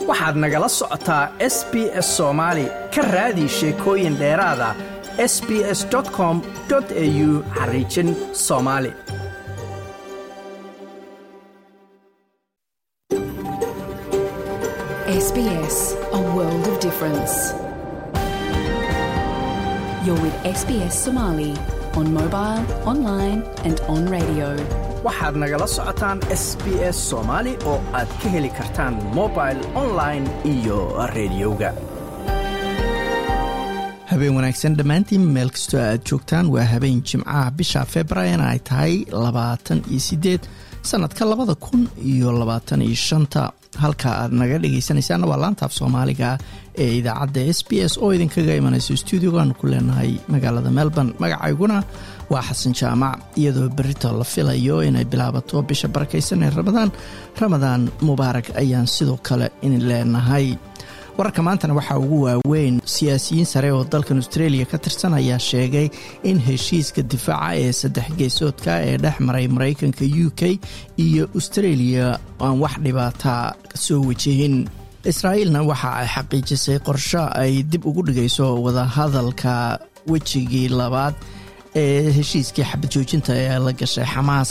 waxaad nagala socotaa s b s soomaali ka raadi sheekooyin dheeraada s b s com au xariijin soomaali SBS, a world of difference. You're with SBS Somali on mobile, online, and on radio. waxaad nagala socotaan s b s soomaali oo aad ka heli kartaan mobil online iyo rediyoga habeen wanaagsan dhammaantiin meel kastoo aad joogtaan waa habeen jimcaha bisha februaarna ay tahay labaatan iyo sideed sanadka labada kun iyo labaatan iyo shanta halka aad naga dhegaysanaysaana waa laantaaf soomaaliga ee idaacadda s b s oo idinkaga imanayso stuudiogaanu ku leenahay magaalada melbourne magacayguna waa xasan jaamac iyadoo berito la filayo inay bilaabato bisha barakaysan ee ramadaan ramadaan mubaarak ayaan sidoo kale in leenahay wararka maantana waxaa ugu waaweyn siyaasiyiin sare oo dalkan australia ka tirsan ayaa sheegay in heshiiska difaaca ee saddex geesoodka ee dhex maray maraykanka u k iyo australia aan wax dhibaata soo wajihin israa'iilna waxa ay xaqiijisay qorsho ay dib ugu dhigayso wadahadalka wejigii labaad ee heshiiskii xabad joojinta ee la gashay xamaas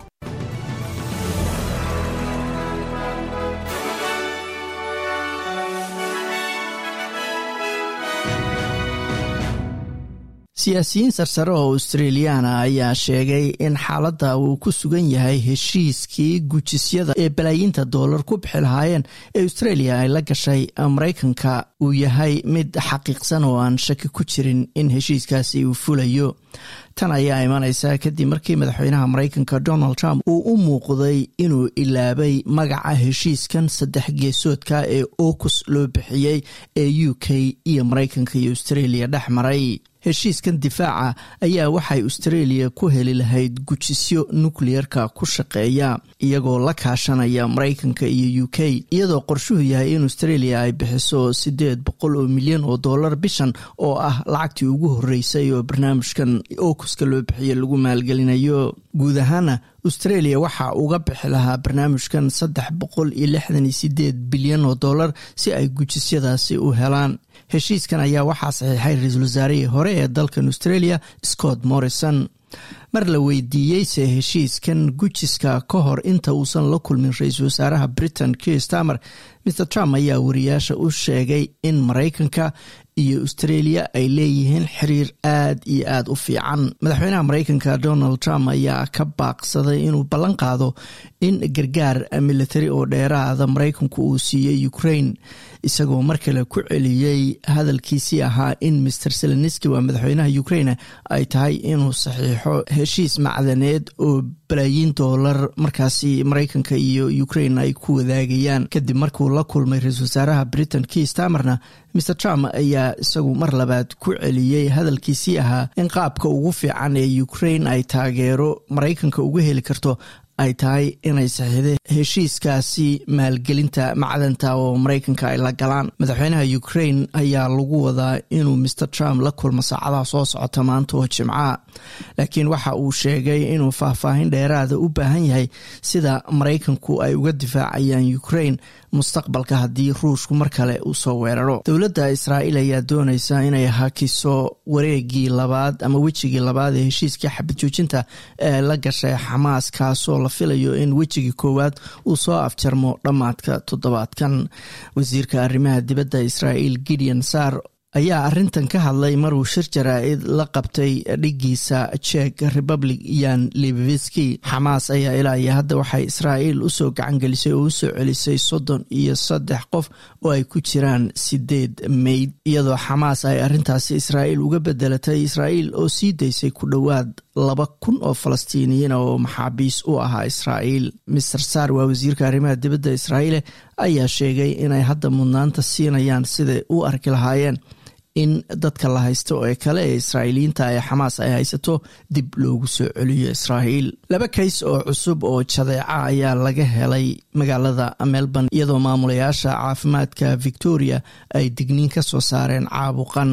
siyaasiyiin sarsare oo australiyaana ayaa sheegay in xaaladda uu ku sugan yahay heshiiskii gujisyada ee balaayiinta doolar ku bixi lahaayeen ee australia ay la gashay maraykanka uu yahay mid xaqiiqsan oo aan shaki ku jirin in heshiiskaasi uu fulayo tan ayaa imanaysa kadib markii madaxweynaha maraykanka donald trump uu u muuqday inuu ilaabay magaca heshiiskan saddex geesoodka ee okus loo bixiyey ee u k iyo maraykanka iyo australia dhex maray heshiiskan difaaca ayaa waxay australia ku heli lahayd gujisyo nukleyerka ku shaqeeya iyagoo la kaashanaya maraykanka iyo u k iyadoo qorshuhu yahay in australia ay bixiso siddeed boqol oo milyan oo dollar bishan oo ah lacagtii ugu horreysay oo barnaamijkan okuska loo bixiye lagu maalgelinayo guud ahaana australia waxaa uga bixi lahaa barnaamijkan saddex boqol iyo lixdan iyo sideed bilyan oo dollar si ay gujisyadaasi u helaan heshiiskan ayaa waxaa saxiixay ra-iisul wasaarihii hore ee dalkan australia scott morrison mar la weydiiyey se heshiiskan gujiska ka hor inta uusan la kulmin ra-iisul wasaaraha britain kier stamer mr trump ayaa wariyaasha u sheegay in maraykanka iyo australia ay leeyihiin xiriir aad iyo aad u fiican madaxweynaha maraykanka donald trump ayaa ka baaqsaday inuu ballan qaado in gargaar militari oo dheeraada maraykanku uu siiyey ukraine isagoo mar kale ku celiyey hadalkiisii ahaa in mr seleniski waa madaxweynaha ukraine ay tahay inuu saxiixo heshiis macdaneed oo balaayiin doolar markaasi maraykanka iyo ukraine ay ku wadaagayaan kadib markuu la kulmay ra-iisul wasaaraha britain kii stamerna mr trump ayaa isagu mar labaad ku celiyey hadalkiisii ahaa in qaabka ugu fiican ee ukraine ay taageero maraykanka uga heli karto ay tahay inay saxiixday heshiiskaasi maalgelinta macdanta oo maraykanka ay la galaan madaxweynaha ukraine ayaa lagu wadaa inuu mr trump la kulmo saacadaha soo socota maanta oo jimcaha laakiin waxa uu sheegay inuu faahfaahin dheeraada u baahan yahay sida maraykanku ay uga difaacayaan ukraine mustaqbalka haddii ruushku mar kale uu soo weeraro dowladda israa'iil ayaa doonaysa inay hakiso wareegii labaad ama wejigii labaad ee heshiiskii xabad joojinta ee la gashay xamaas kaasoo la filayo in wejigii koowaad uu soo afjarmo dhammaadka toddobaadkan wasiirka arrimaha dibadda israa'iil gideon sar ayaa arrintan ka hadlay maruu shir jaraa-id la qabtay dhigiisa jek republic yan libiviski xamaas ayaa ilaa iyo hadda waxay israa'iil usoo gacangelisay oo usoo celisay soddon iyo saddex qof oo ay ku jiraan sideed meyd iyadoo xamaas ay arrintaasi israa'iil uga bedelatay israa'iil oo sii daysay ku dhowaad laba kun oo falastiiniyiin oo maxaabiis u ahaa israa'iil mister sar waa wasiirka arrimaha dibadda israa'iile ayaa sheegay inay hadda mudnaanta siinayaan siday u arki lahaayeen in dadka la haysto ee kale ee israa'iiliyiinta ee xamaas ay haysato dib loogu soo celiyo israa'iil laba kays oo cusub oo jadeeca ayaa laga helay magaalada melbourne iyadoo maamulayaasha caafimaadka victoria ay digniin ka soo saareen caabuqan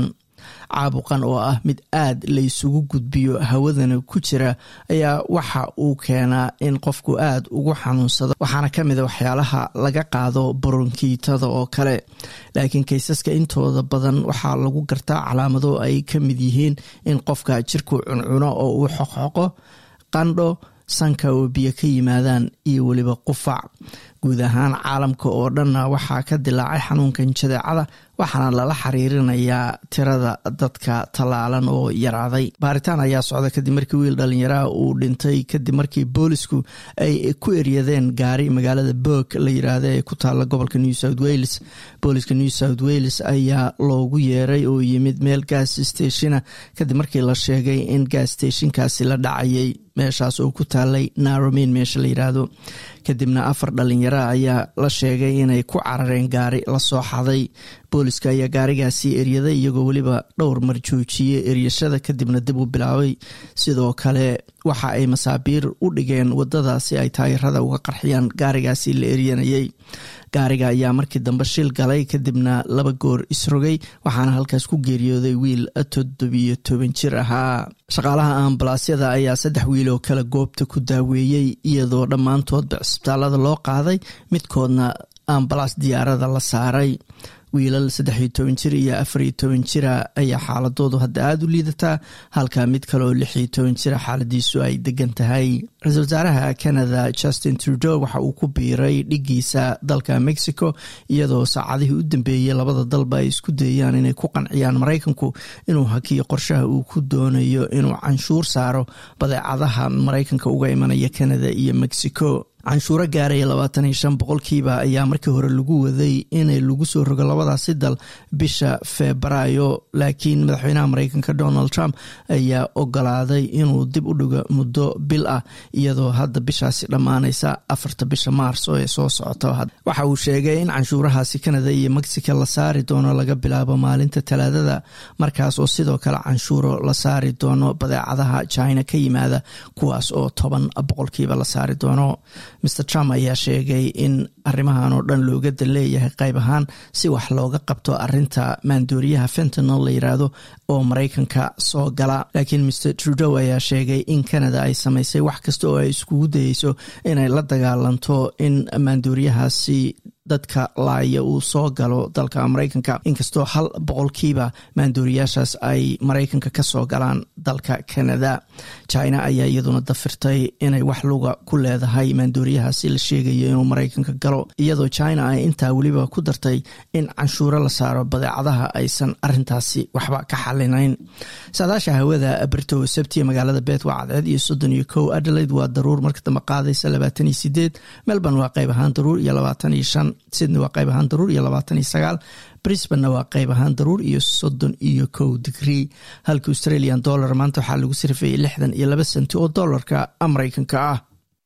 caabuqan oo ah mid aad laysugu gudbiyo hawadana ku jira ayaa waxa uu keenaa in qofku aad ugu xanuunsado waxaana ka mid a waxyaalaha laga qaado baronkiitada oo kale laakiin kaysaska intooda badan waxaa lagu gartaa calaamado ay ka mid yihiin in qofka jirku cuncuno oo uu xoqxoqo qandho sanka oo biyo ka yimaadaan iyo weliba qufac guud ahaan caalamka oo dhanna waxaa ka dilaacay xanuunkan jadeecada waxaana lala xiriirinayaa tirada dadka tallaalan oo yaraaday baaritaan ayaa socda kadib markii wiil dhalinyaraha uu dhintay kadib markii boolisku ay ku eryadeen gaari magaalada boog la yiraahda ee ku taala gobolka new south wales booliska new south wales ayaa loogu yeeray oo yimid meel gas stationa kadib markii la sheegay in gas stationkaasi la dhacayay meeshaas oo ku taalay naromin meesha la yiraahdo kadibna afar dhalinyara ayaa la sheegay inay ku carareen gaari lasoo xaday booliska ayaa gaarigaasi eryaday iyagoo weliba dhowr mar joojiyey eryashada kadibna dib u bilaabay sidoo kale waxa ay masaabiir u dhigeen wadada si ay taayirada uga qarxiyaan gaarigaasi la eryanayay gaariga ayaa markii dambe shil galay kadibna laba goor isrogay waxaana halkaas ku geeriyooday wiil toddobiyo toban jir ahaa shaqaalaha ambalaasyada ayaa saddex wiil oo kale goobta ku daaweeyey iyadoo dhammaantoodba cisbitaalada loo qaaday midkoodna ambalaas diyaarada la saaray wiilal saddex iyo toban jir iyo afar iyo toban jira ayaa xaaladoodu hadda aada u liidataa halka mid kale oo lix iyo toban jira xaaladiisu ay degan tahay ra-iisul wasaaraha canada justin trudeau waxa uu ku biiray dhigiisa dalka mexico iyadoo saacadihii u dambeeyey labada dalba ay isku dayayaan inay ku qanciyaan maraykanku inuu hakiyo qorshaha uu ku doonayo inuu canshuur saaro badeecadaha maraykanka uga imanaya canada iyo mexico canshuuro gaaraya labaatan iyo shan boqolkiiba ayaa markii hore lagu waday inay lagu soo rogo labadaasi dal bisha febraayo laakiin madaxweynaha mareykanka donald trump ayaa ogolaaday inuu dib u dhigo muddo bil ah iyadoo hadda bishaasi dhammaanaysa afarta bisha maarso ee soo socota waxa uu sheegay in canshuurahaasi canada iyo mexico la saari doono laga bilaabo maalinta talaadada markaas oo sidoo kale canshuuro la saari doono badeecadaha china ka yimaada kuwaas oo toban boqolkiiba la saari doono mr trump ayaa sheegay in arrimahan oo dhan looga dan leeyahay qayb ahaan si wax looga qabto arinta maandooriyaha fentanol la yiraahdo oo maraykanka soo gala laakiin mr trudeau ayaa sheegay in canada ay samaysay wax kasta oo ay iskugu dayeyso inay la dagaalanto in maandooriyahaasi dadka laaya uu soo galo dalka maraykanka inkastoo hal boqolkiiba maandooriyaashaas ay maraykanka ka soo galaan dalka canada china ayaa iyaduna dafirtay inay wax luga ku leedahay maandooriyahaasi la sheegayo inuu maraykanka galo iyadoo china ay intaa weliba ku dartay in canshuuro la saaro badeecadaha aysan arintaasi waxba ka xalinayn saadaasha hawada brito sabtiya magaalada bet waa cadceed iyo soddon iyo kow adelaide waa daruur marka dambe qaadaysa labaatan iyo sideed melbourne waa qayb ahaan daruur iyo labaatan iyo shan sydney waa qayb ahaan daruur iyo labaatan iyo sagaal brisbanna waa qayb ahaan daruur iyo soddon iyo kow digrii halka australian dollar maanta waxaa lagu sarfayay lixdan iyo laba senti oo dollarka maraykanka ah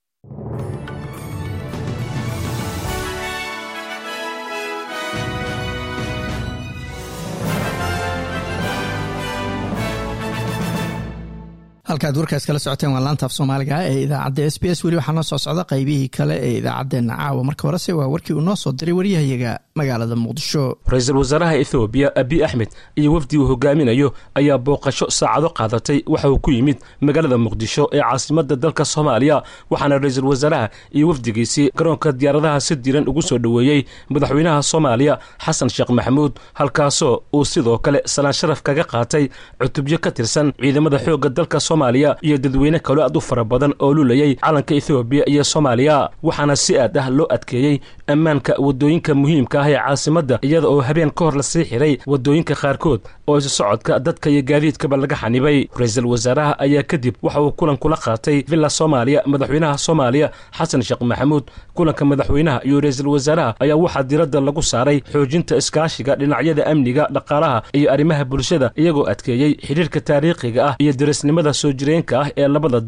halkaad warkaas kala socoteen waa laanta af soomaaliga ee idaacadda s b s weli waxaa noo soo socda qaybihii kale ee idaacaddeenna caawa marka horese waa warkii uu noo soo diray waryahayaga magaalada muqdisho ra-iisul wasaaraha ethoobiya abi axmed iyo wafdi uu hogaaminayo ayaa booqasho saacado qaadatay waxa uu ku yimid magaalada muqdisho ee caasimadda dalka soomaaliya waxaana ra-iisul wasaaraha iyo wafdigiisii garoonka diyaaradaha si diran ugu soo dhoweeyey madaxweynaha soomaaliya xasan sheekh maxamuud halkaasoo uu sidoo kale salaan sharaf kaga qaatay cutubyo ka tirsan ciidamada xoogga dalka iyo dadweyne kaloo aad u fara badan oo lulayay calanka ethoobiya iyo soomaaliya waxaana si aad ah loo adkeeyey ammaanka waddooyinka muhiimka ah ee caasimadda iyada oo habeen ka hor lasii xiray waddooyinka qaarkood oo isu socodka dadka iyo gaadiidkaba laga xanibay ra-iisul wasaaraha ayaa kadib waxa uu kulan kula qaatay villa soomaaliya madaxweynaha soomaaliya xasan sheekh maxamuud kulanka madaxweynaha iyo ra-iisul wasaaraha ayaa waxaa diradda lagu saaray xoojinta iskaashiga dhinacyada amniga dhaqaalaha iyo arrimaha bulshada iyagoo adkeeyey xidhiirka taariikhiga ah iyo dirisnimada soo jireenka ah ee labada dal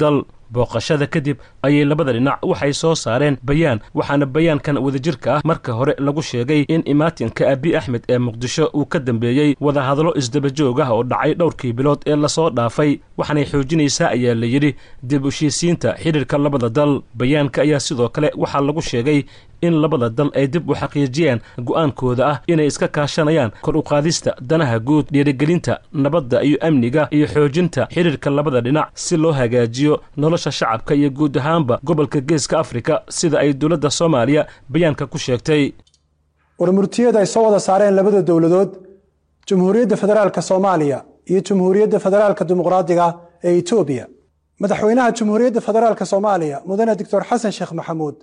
booqashada kadib ayay labada dhinac waxay soo saareen bayaan waxaana bayaankan wadajirka ah marka hore lagu sheegay in imaatinka abi axmed ee muqdisho uu ka dambeeyey wadahadallo isdabajoog ah oo dhacay dhowrkii bilood ee lasoo dhaafay waxaanay xoojinaysaa ayaa la yidhi dib heshiisiinta xidhiirka labada dal bayaanka ayaa sidoo kale waxaa lagu sheegay in labada dal ay dib u xaqiijiyaan go'aankooda ah inay iska kaashanayaan kor u qaadista danaha guud dhiirigelinta nabadda iyo amniga iyo xoojinta xidhiirka labada dhinac si loo hagaajiyo nolosha shacabka iyo guud ahaanba gobolka geeska afrika sida ay dowladda soomaaliya bayaanka ku sheegtay warmurtiyada ay soo wada saareen labada dowladood jamhuuriyadda federaalka soomaaliya iyo jamhuuriyadda federaalka dimuqraadiga ee etoobiya madaxweynaha jamhuuriyadda federaalka soomaaliya mudane doctor xasan sheekh maxamuud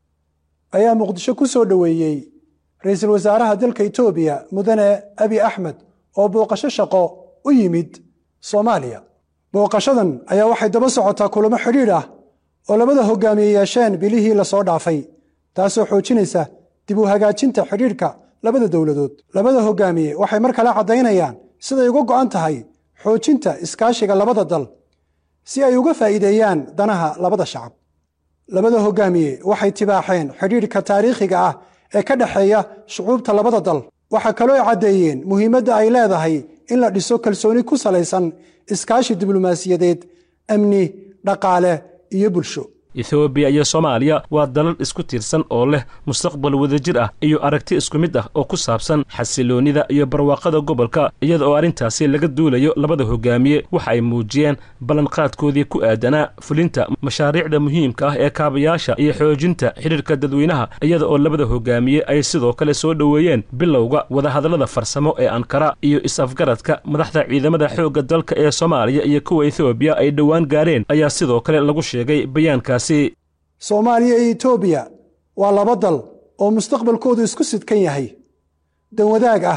ayaa muqdisho ku soo dhoweeyey ra-iisul wasaaraha dalka etoobiya mudane abi axmed oo booqasho shaqo u yimid soomaaliya booqashadan ayaa waxay daba socotaa kulamo xidhiidh ah oo labada hogaamiye yeesheen bilihii lasoo dhaafay taasoo xoojinaysa dib u hagaajinta xidhiidhka labada dowladood labada hogaamiye waxay mar kale caddaynayaan siday uga go'an tahay xoojinta iskaashiga labada dal si ay uga faa'iideeyaan danaha labada shacab labada hogaamiye waxay tibaaxeen xidhiidhka taariikhiga ah ee ka dhexeeya shucuubta labada dal waxaa kaloo ay caddeeyeen muhiimadda ay leedahay in la dhiso kalsooni ku salaysan iskaashi diblomaasiyadeed amni dhaqaale iyo bulsho ethoobiya iyo soomaaliya waa dalal isku tiirsan oo leh mustaqbal wadajir ah iyo aragti isku mid ah oo ku saabsan xasiloonnida iyo barwaaqada gobolka iyada oo arrintaasi laga duulayo labada hogaamiye waxa ay muujiyeen ballanqaadkoodii ku aadanaa fulinta mashaariicda muhiimka ah ee kaabayaasha iyo xoojinta xidhiirka dadweynaha iyada oo labada hogaamiye ay sidoo kale soo dhoweeyeen bilowga wadahadallada farsamo ee ankara iyo is-afgaradka madaxda ciidamada xoogga dalka ee soomaaliya iyo kuwa ethoobiya ay dhowaan gaareen ayaa sidoo kale lagu sheegay bayaankaas soomaaliya iyo etoobiya waa laba dal oo mustaqbalkoodu isku sidkan yahay dan wadaag ah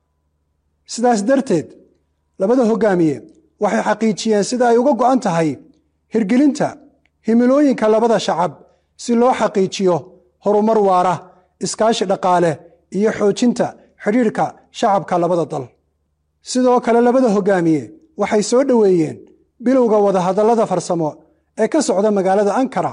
sidaas darteed labada hogaamiye waxay xaqiijiyeen sida ay uga go'an tahay hirgelinta himilooyinka labada shacab si loo xaqiijiyo horumar waara iskaashi dhaqaale iyo xoojinta xidhiidhka shacabka labada dal sidoo kale labada hogaamiye waxay soo dhoweeyeen bilowga wadahadallada farsamo ee ka socda magaalada ankara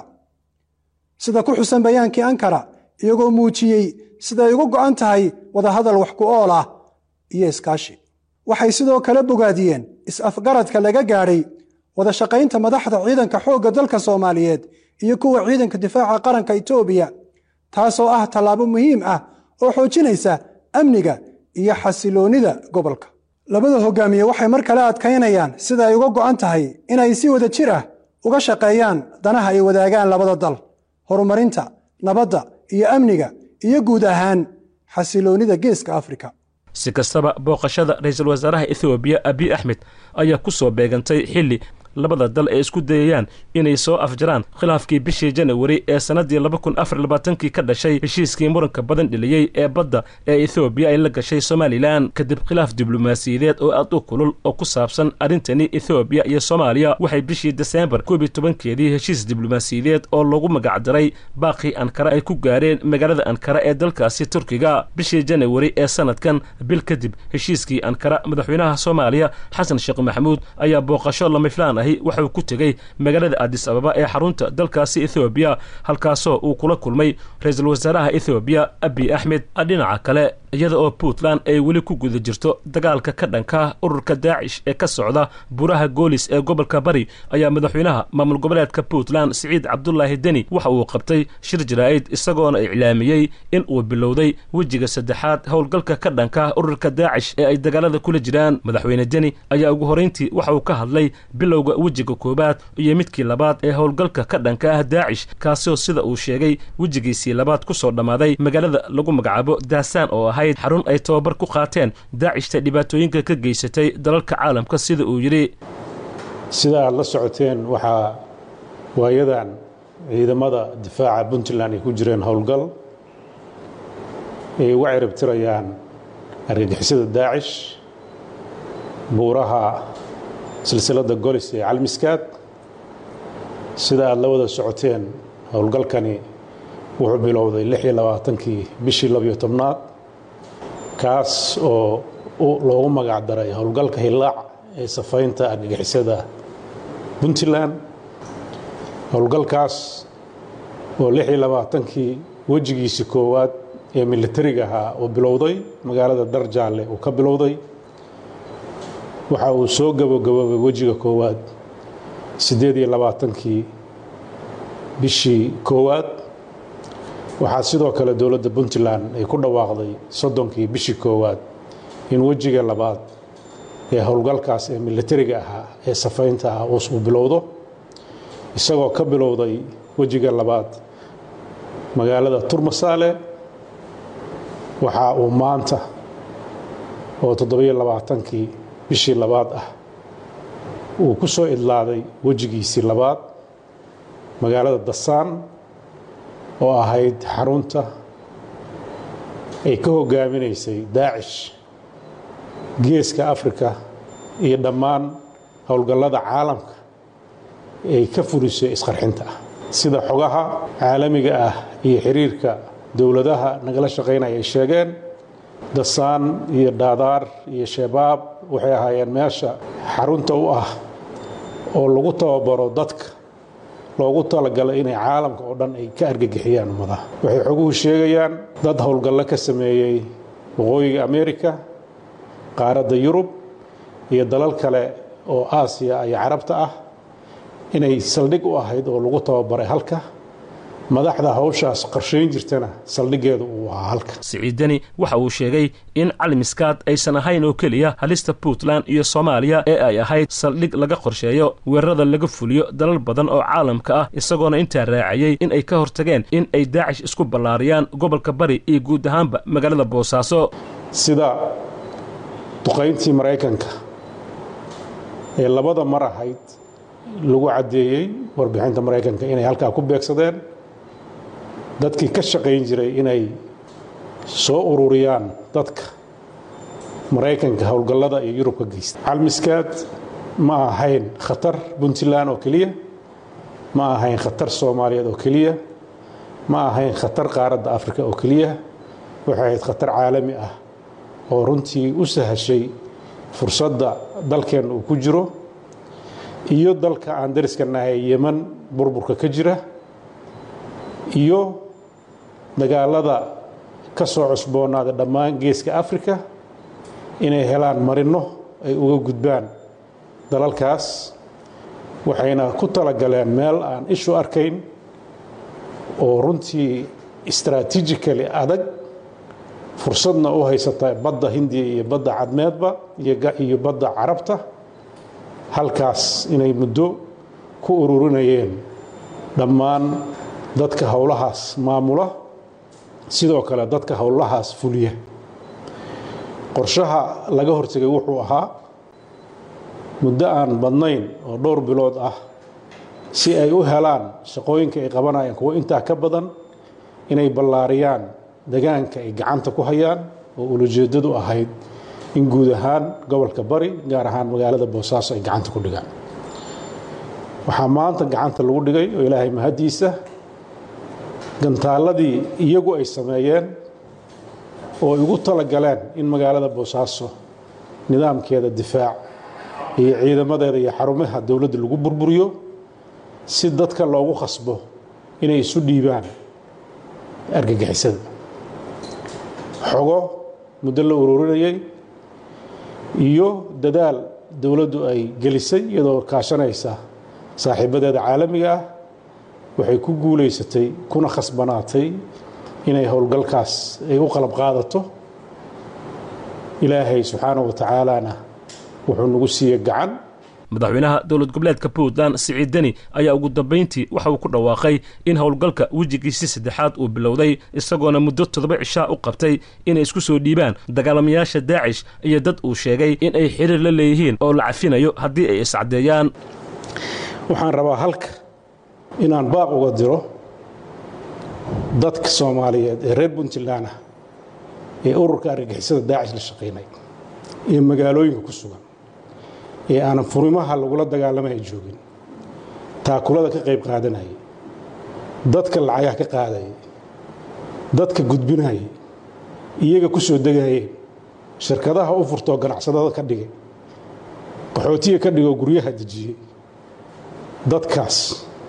sida ku xusan bayaankii ankara iyagoo muujiyey sida ay uga go'an tahay wadahadal wax ku ool ah iyo iskaashi waxay sidoo kale bogaadiyeen is-afgaradka laga gaadhay wada shaqaynta madaxda ciidanka xoogga dalka soomaaliyeed iyo kuwa ciidanka difaaca qaranka etoobiya taasoo ah tallaabo muhiim ah oo xoojinaysa amniga iyo xasiloonnida gobolka labada hogaamiye waxay mar kale adkaynayaan sida ay uga go'an tahay inay si wada jir ah uga shaqeeyaan danaha ay wadaagaan labada dal horumarinta nabadda iyo amniga iyo guud ahaan xasiloonnida geeska afrika si kastaba booqashada ra-iisul wasaaraha ethoobiya abiy axmed ayaa ku soo beegantay xilli labada dal ay isku dayayaan inay soo afjaraan khilaafkii bishii janawari ee sannaddii laba kun afar labaatankii ka dhashay heshiiskii muranka badan dheliyey ee badda ee ethoobiya ay la gashay somalilan kadib khilaaf diblomaasiyadeed oo aad u kulul oo ku saabsan arrintani ethoobiya iyo soomaaliya waxay bishii deseembar koob iyo tobankeedii heshiis diblomaasiyadeed oo lagu magacdaray baaqii ankara ay ku gaareen magaalada ankara ee dalkaasi turkiga bishii janawari ee sanadkan bil kadib heshiiskii ankara madaxweynaha soomaaliya xasan sheekh maxamuud ayaa booqasho lamiflaan ah waxauu ku tegey magaalada adis ababa ee xarunta dalkaasi ethoobiya halkaasoo uu kula kulmay ra-iisul wasaaraha ethoobiya abiy axmed dhinaca kale iyada oo puntland ay weli ku guda jirto dagaalka ka dhanka ururka daacish ee ka socda buraha goolis ee gobolka bari ayaa madaxweynaha maamul goboleedka puntland siciid cabdulaahi deni waxa uu qabtay shir jaraa'id isagoona iclaamiyey in uu bilowday wejiga saddexaad howlgalka ka dhanka ururka daacish ee ay dagaalada kula jiraan madaxweyne deni ayaa ugu horrayntii waxa uu ka hadlay bilowga wejiga koowaad iyo midkii labaad ee howlgalka ka dhanka ah daacish kaasoo sida uu sheegay wejigiisii labaad ku soo dhammaaday magaalada lagu magacaabo daasaan oo ahayd xarun ay tababar ku qaateen daacishta dhibaatooyinka ka geysatay dalalka caalamka sida uu yidhi sida aad la socoteen waxaa waayadan ciidamada difaaca puntland ay ku jireen howlgal ay uga ciribtirayaan argagixisada daacish buuraha silsiladda golis ee calmiskaad sida aad la wada socoteen howlgalkani wuxuu bilowday lix iyo labaatankii bishii labiyo tobnaad kaas oo loogu magac daray howlgalka hillaac ee safaynta argagixisada puntland howlgalkaas oo lix iyo labaatankii wejigiisii koowaad ee militariga ahaa uu bilowday magaalada darjaalle uu ka bilowday waxa uu soo gabagaboobay wejiga koowaad siddeed iyo labaatankii bishii koowaad waxaa sidoo kale dowladda puntland ay ku dhawaaqday soddonkii bishii koowaad in wejiga labaad ee howlgalkaas ee militariga ahaa ee safaynta ah uu bilowdo isagoo ka bilowday wejiga labaad magaalada turmasaale waxa uu maanta oo toddobiyo labaatankii bishii labaad ah uu ku soo idlaaday wejigiisii labaad magaalada dasaan oo ahayd xarunta ay ka hogaaminaysay daacish geeska afrika iyo dhammaan howlgallada caalamka ay ka fulisay isqarxinta ah sida xogaha caalamiga ah iyo xiriirka dowladaha nagala shaqaynaya ay sheegeen dasaan iyo daadaar iyo shabaab waxay ahaayeen meesha xarunta u ah oo lagu tababaro dadka loogu talagalay inay caalamka oo dhan ay ka argagixiyaan ummadaha waxay xoguhu sheegayaan dad howlgallo ka sameeyey waqooyiga amerika qaaradda yurub iyo dalal kale oo aasiya iyo carabta ah inay saldhig u ahayd oo lagu tababaray halka madaxda hawshaas qarshayn jirtana saldhiggeedu uu ahaa halka siciidani waxa uu sheegay in calmiskaad aysan ahayn oo keliya halista puntland iyo soomaaliya ee ay ahayd saldhig laga qorsheeyo weerarada laga fuliyo dalal badan oo caalamka ah isagoona intaa raacayey in ay ka hortageen in ay daacish isku ballaariyaan gobolka bari iyo guud ahaanba magaalada boosaaso sida duqayntii maraykanka ee labada mar ahayd lagu caddeeyey warbixinta maraykanka inay halkaa ku beegsadeen dadkii ka shaqayn jiray inay soo ururiyaan dadka maraykanka howlgallada iyo yurub ka geysta calmiskaad ma ahayn khatar puntland oo keliya ma ahayn khatar soomaaliyeed oo keliya ma ahayn khatar qaaradda afrika oo keliya waxay ahayd khatar caalami ah oo runtii u sahashay fursadda dalkeenna uu ku jiro iyo dalka aan dariska nahay yeman burburka ka jira iyo dagaalada ka soo cusboonaada dhammaan geeska afrika inay helaan marinno ay uga gudbaan dalalkaas waxayna ku talagaleen meel aan ishu arkayn oo runtii istraatiijikali adag fursadna u haysata badda hindiya iyo badda cadmeedba iyo badda carabta halkaas inay muddo ku ururinayeen dhammaan dadka howlahaas maamula sidoo kale dadka howlahaas fuliya qorshaha laga hortegay wuxuu ahaa muddo aan badnayn oo dhowr bilood ah si ay u helaan shaqooyinka ay qabanayaan kuwo intaa ka badan inay ballaariyaan degaanka ay gacanta ku hayaan oo ulajeeddadu ahayd in guud ahaan gobolka bari gaar ahaan magaalada boosaaso ay gacanta ku dhigaan waxaa maanta gacanta lagu dhigay oo ilaahay mahaddiisa gantaalladii iyagu ay sameeyeen oo ay ugu talagaleen in magaalada boosaaso nidaamkeeda difaac iyo ciidamadeeda iyo xarumaha dowladda lagu burburiyo si dadka loogu khasbo inay isu dhiibaan argagixisada xogo muddo la ururinayay iyo dadaal dowladdu ay gelisay iyadoo kaashanaysa saaxiibadeeda caalamiga ah waxay ku guulaysatay kuna khasbanaatay inay howlgalkaas ay u qalab qaadato ilaahay subxaana wa tacaalana wuxuu nagu siiye gacan madaxweynaha dowlad goboleedka puntland siciid deni ayaa ugu dambayntii waxa uu ku dhawaaqay in howlgalka wejigiisii saddexaad uu bilowday isagoona muddo toddoba cishaa u qabtay inay isku soo dhiibaan dagaalamayaasha daacish iyo dad uu sheegay in ay xiriir la leeyihiin oo la cafinayo haddii ay iscaddeeyaan waxaan rabaa halka inaan baaq uga diro dadka soomaaliyeed ee reer puntland ah ee ururka argagixisada daacish la shaqaynay ee magaalooyinka ku sugan ee aanan furimaha lagula dagaalamaya joogin taakulada ka qayb qaadanayay dadka lacagaha ka qaadayay dadka gudbinayay iyaga ku soo degayeen shirkadaha u furtoo ganacsadada ka dhigay qaxootiga ka dhigoo guryaha dejiyey dadkaas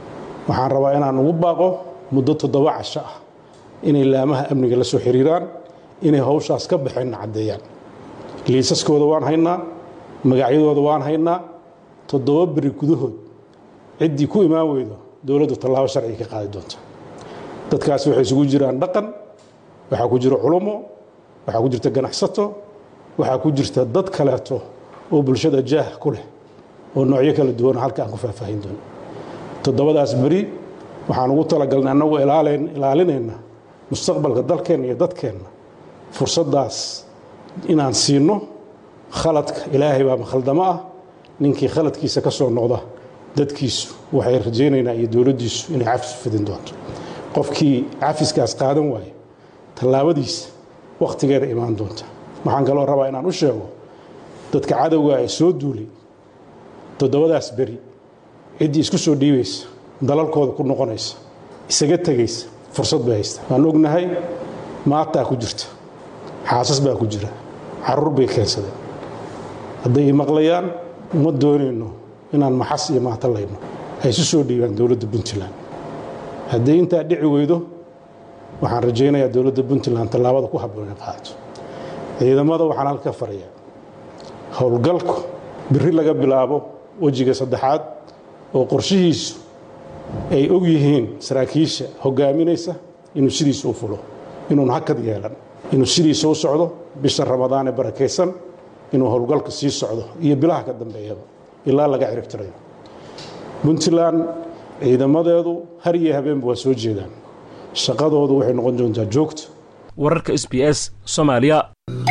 waxaan rabaa inaan ugu baaqo muddo toddoba casho ah inay laamaha amniga la soo xiriiraan inay hawshaas ka baxeenna caddeeyaan liisaskooda waan haynaa magacyadooda waan haynaa toddoba beri gudahood ciddii ku imaan weydo dowladdu tallaabo sharciga ka qaadi doonta dadkaasi waxay isugu jiraan dhaqan waxaa ku jira culummo waxaa ku jirta ganacsato waxaa ku jirta dad kaleeto oo bulshada jaah ku leh oo noocyo kala duwan halka aan ku faahfaahin doono toddobadaas beri waxaan ugu talagalnay annagu ilaalinayna mustaqbalka dalkeenna iyo dadkeenna fursaddaas inaan siino khaladka ilaahay baa makhaldamo ah ninkii khaladkiisa ka soo noqda dadkiisu waxay rajaynaynaa iyo dowladdiisu inay cafis fidin doonto qofkii cafiskaas qaadan waayo tallaabadiisa wakhtigeeda imaan doonta waxaan kaloo rabaa inaan u sheego dadka cadowga ee soo duulay toddobadaas beri ciddii isku soo dhiibaysa dalalkooda ku noqonaysa isaga tegaysa fursad bay haysta waan ognahay maataa ku jirta xaasas baa ku jira carruur bay keensadeen hadday i maqlayaan uma doonayno inaan maxas iyo maatallayno ay isu soo dhiibaan dowladda puntland hadday intaa dhici weydo waxaan rajaynayaa dowladda puntland tallaabada ku habboon inay qaadato ciidamada waxaan halka farayaa howlgalku biri laga bilaabo wejiga saddexaad oo qorshihiisu ay og yihiin saraakiisha hogaaminaysa inuu sidiisa u fulo inuun hakad yeelan inuu sidiisa u socdo bisha ramadaan ee barakaysan inuu howlgalka sii socdo iyo bilaha ka dambeeyaba ilaa laga ciribtirayo puntland ciidamadeedu har iyo habeenba waa soo jeedaan shaqadoodu waxay noqon doontaa joogta wararka s b s soomaaliya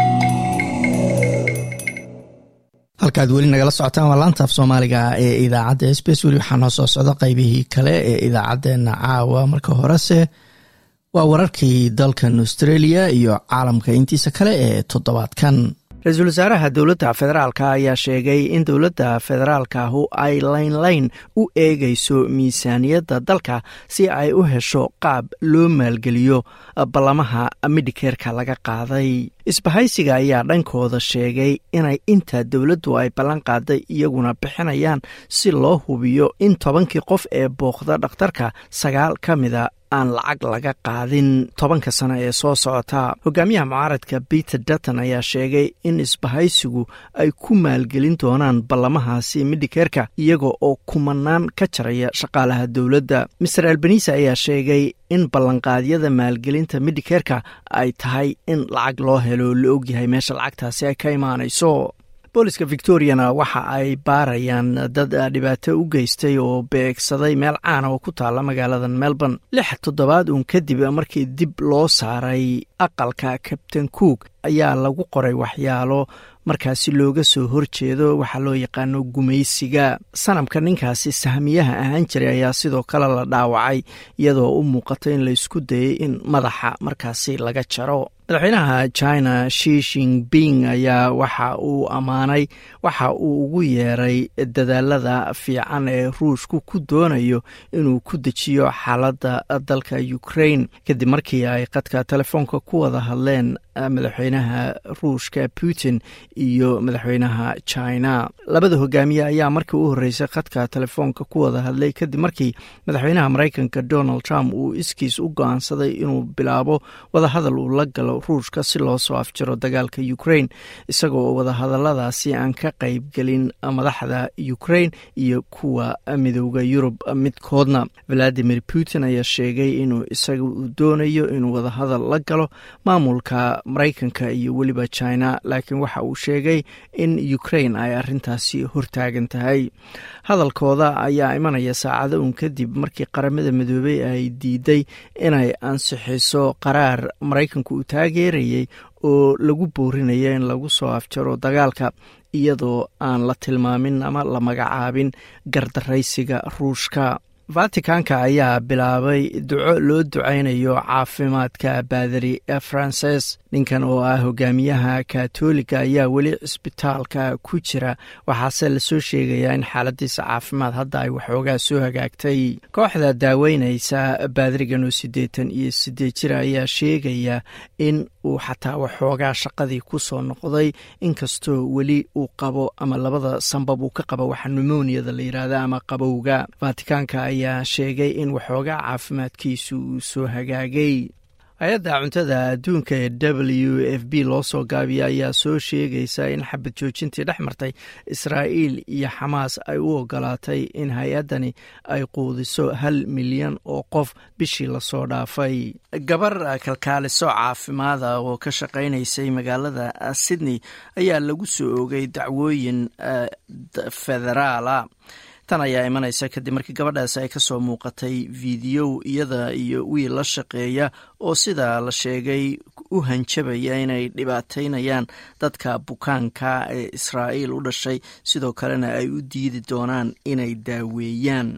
halkaad weli nagala socotaan waa laanta af soomaaliga ee idaacadda s b s weli waxaa noo soo socda qaybihii kale ee idaacaddeenna caawa marka horese waa wararkii dalkan australia iyo caalamka intiisa kale ee toddobaadkan ra-iisul wasaaraha dowladda federaalka ayaa sheegay in dowladda federaalkahu ay laynlayn u eegayso miisaaniyadda dalka si ay u hesho qaab loo maalgeliyo ballamaha midhikeerka laga qaaday isbahaysiga ayaa dhankooda sheegay inay inta dowladdu ay ballan qaaday iyaguna bixinayaan si loo hubiyo in tobankii qof ee booqda dhakhtarka sagaal ka mida aan lacag laga qaadin tobanka sano ee soo socota hogaamiyaha mucaaradka peter dutton ayaa sheegay in isbahaysigu ay ku maalgelin doonaan ballamahaasi midhikeerka iyaga oo kumanaan ka jaraya shaqaalaha dowladda master albanisa ayaa sheegay in ballanqaadyada maalgelinta midhikeerka ay tahay in lacag loo helo la ogyahay meesha lacagtaasi ay ka imaanayso booliska victoriana waxa ay baarayaan dad dhibaato u geystay oo beegsaday meel caana oo ku taala magaalada melbourne lix toddobaad uun kadib markii dib loo saaray aqalka kabtain cook ayaa lagu qoray waxyaalo markaasi looga soo horjeedo waxaa loo yaqaano gumaysiga sanamka ninkaasi sahmiyaha ahaan jiray ayaa sidoo kale la dhaawacay iyadoo u muuqata in laysku dayay in madaxa markaasi laga jaro madaxweynaha china shi shinping ayaa waxa uu ammaanay waxa uu ugu yeeray dadaalada fiican ee ruushku ku doonayo inuu ku dejiyo xaaladda dalka ukraine kadib markii ay qadka telefoonka ku wada hadleen madaxweynaha ruushka putin iyo madaxweynaha china labada hogaamiye ayaa markii u horreysay khadka telefoonka ku wada hadlay kadib markii madaxweynaha maraykanka donald trump uu iskiis u go-aansaday inuu bilaabo wadahadal uu la galo ruushka si loo soo afjiro dagaalka ukraine isagoo wadahadaladaasi aan ka qaybgelin madaxda ukraine iyo kuwa midooda yurub midkoodna valadimir putin ayaa sheegay inuu isaga uu doonayo inuu wadahadal la galo maamulka maraykanka iyo weliba china laakiin waxa uu sheegay in ukraine ay arintaasi hortaagan tahay hadalkooda ayaa imanaya saacado uun kadib markii qaramada midoobey ay diiday inay ansixiso qaraar maraykanku uu taageerayay oo lagu boorinaya in lagu soo afjaro dagaalka iyadoo aan la tilmaamin ama la magacaabin gardaraysiga ruushka vaticanka ayaa bilaabay duco loo ducaynayo caafimaadka baadari frances ninkan oo ah hogaamiyaha katoliga ayaa weli cisbitaalka ku jira waxaase lasoo sheegayaa in xaaladiisa caafimaad hadda ay waxoogaa soo hagaagtay kooxda daaweyneysa baadarigan oo siddeetan iyo sideed jira ayaa sheegaya in uu xataa waxoogaa shaqadii ku soo noqday inkastoo weli uu qabo ama labada sanbab uu ka qabo waxa numoniyada la yidhaahda ama qabowga vaticanka ayaa sheegay in waxoogaa caafimaadkiisu uu soo hagaagay hay-adda cuntada adduunka ee w f b loo soo gaabiya ayaa soo sheegaysa in xabad joojintii dhex martay israa'iil iyo xamaas ay u ogolaatay in hay-addani ay quudiso hal milyan oo qof bishii lasoo dhaafay gabar kalkaaliso caafimaada oo ka shaqaynaysay magaalada sydney ayaa lagu soo ogay dacwooyin federaala tan ayaa imanaysa kadib markii gabadhaasi ay kasoo muuqatay fiidiyow iyada iyo wiil la shaqeeya oo sidaa la sheegay u hanjabaya inay dhibaateynayaan dadka bukaanka ee israa'iil u dhashay sidoo kalena ay u diidi doonaan inay daaweeyaan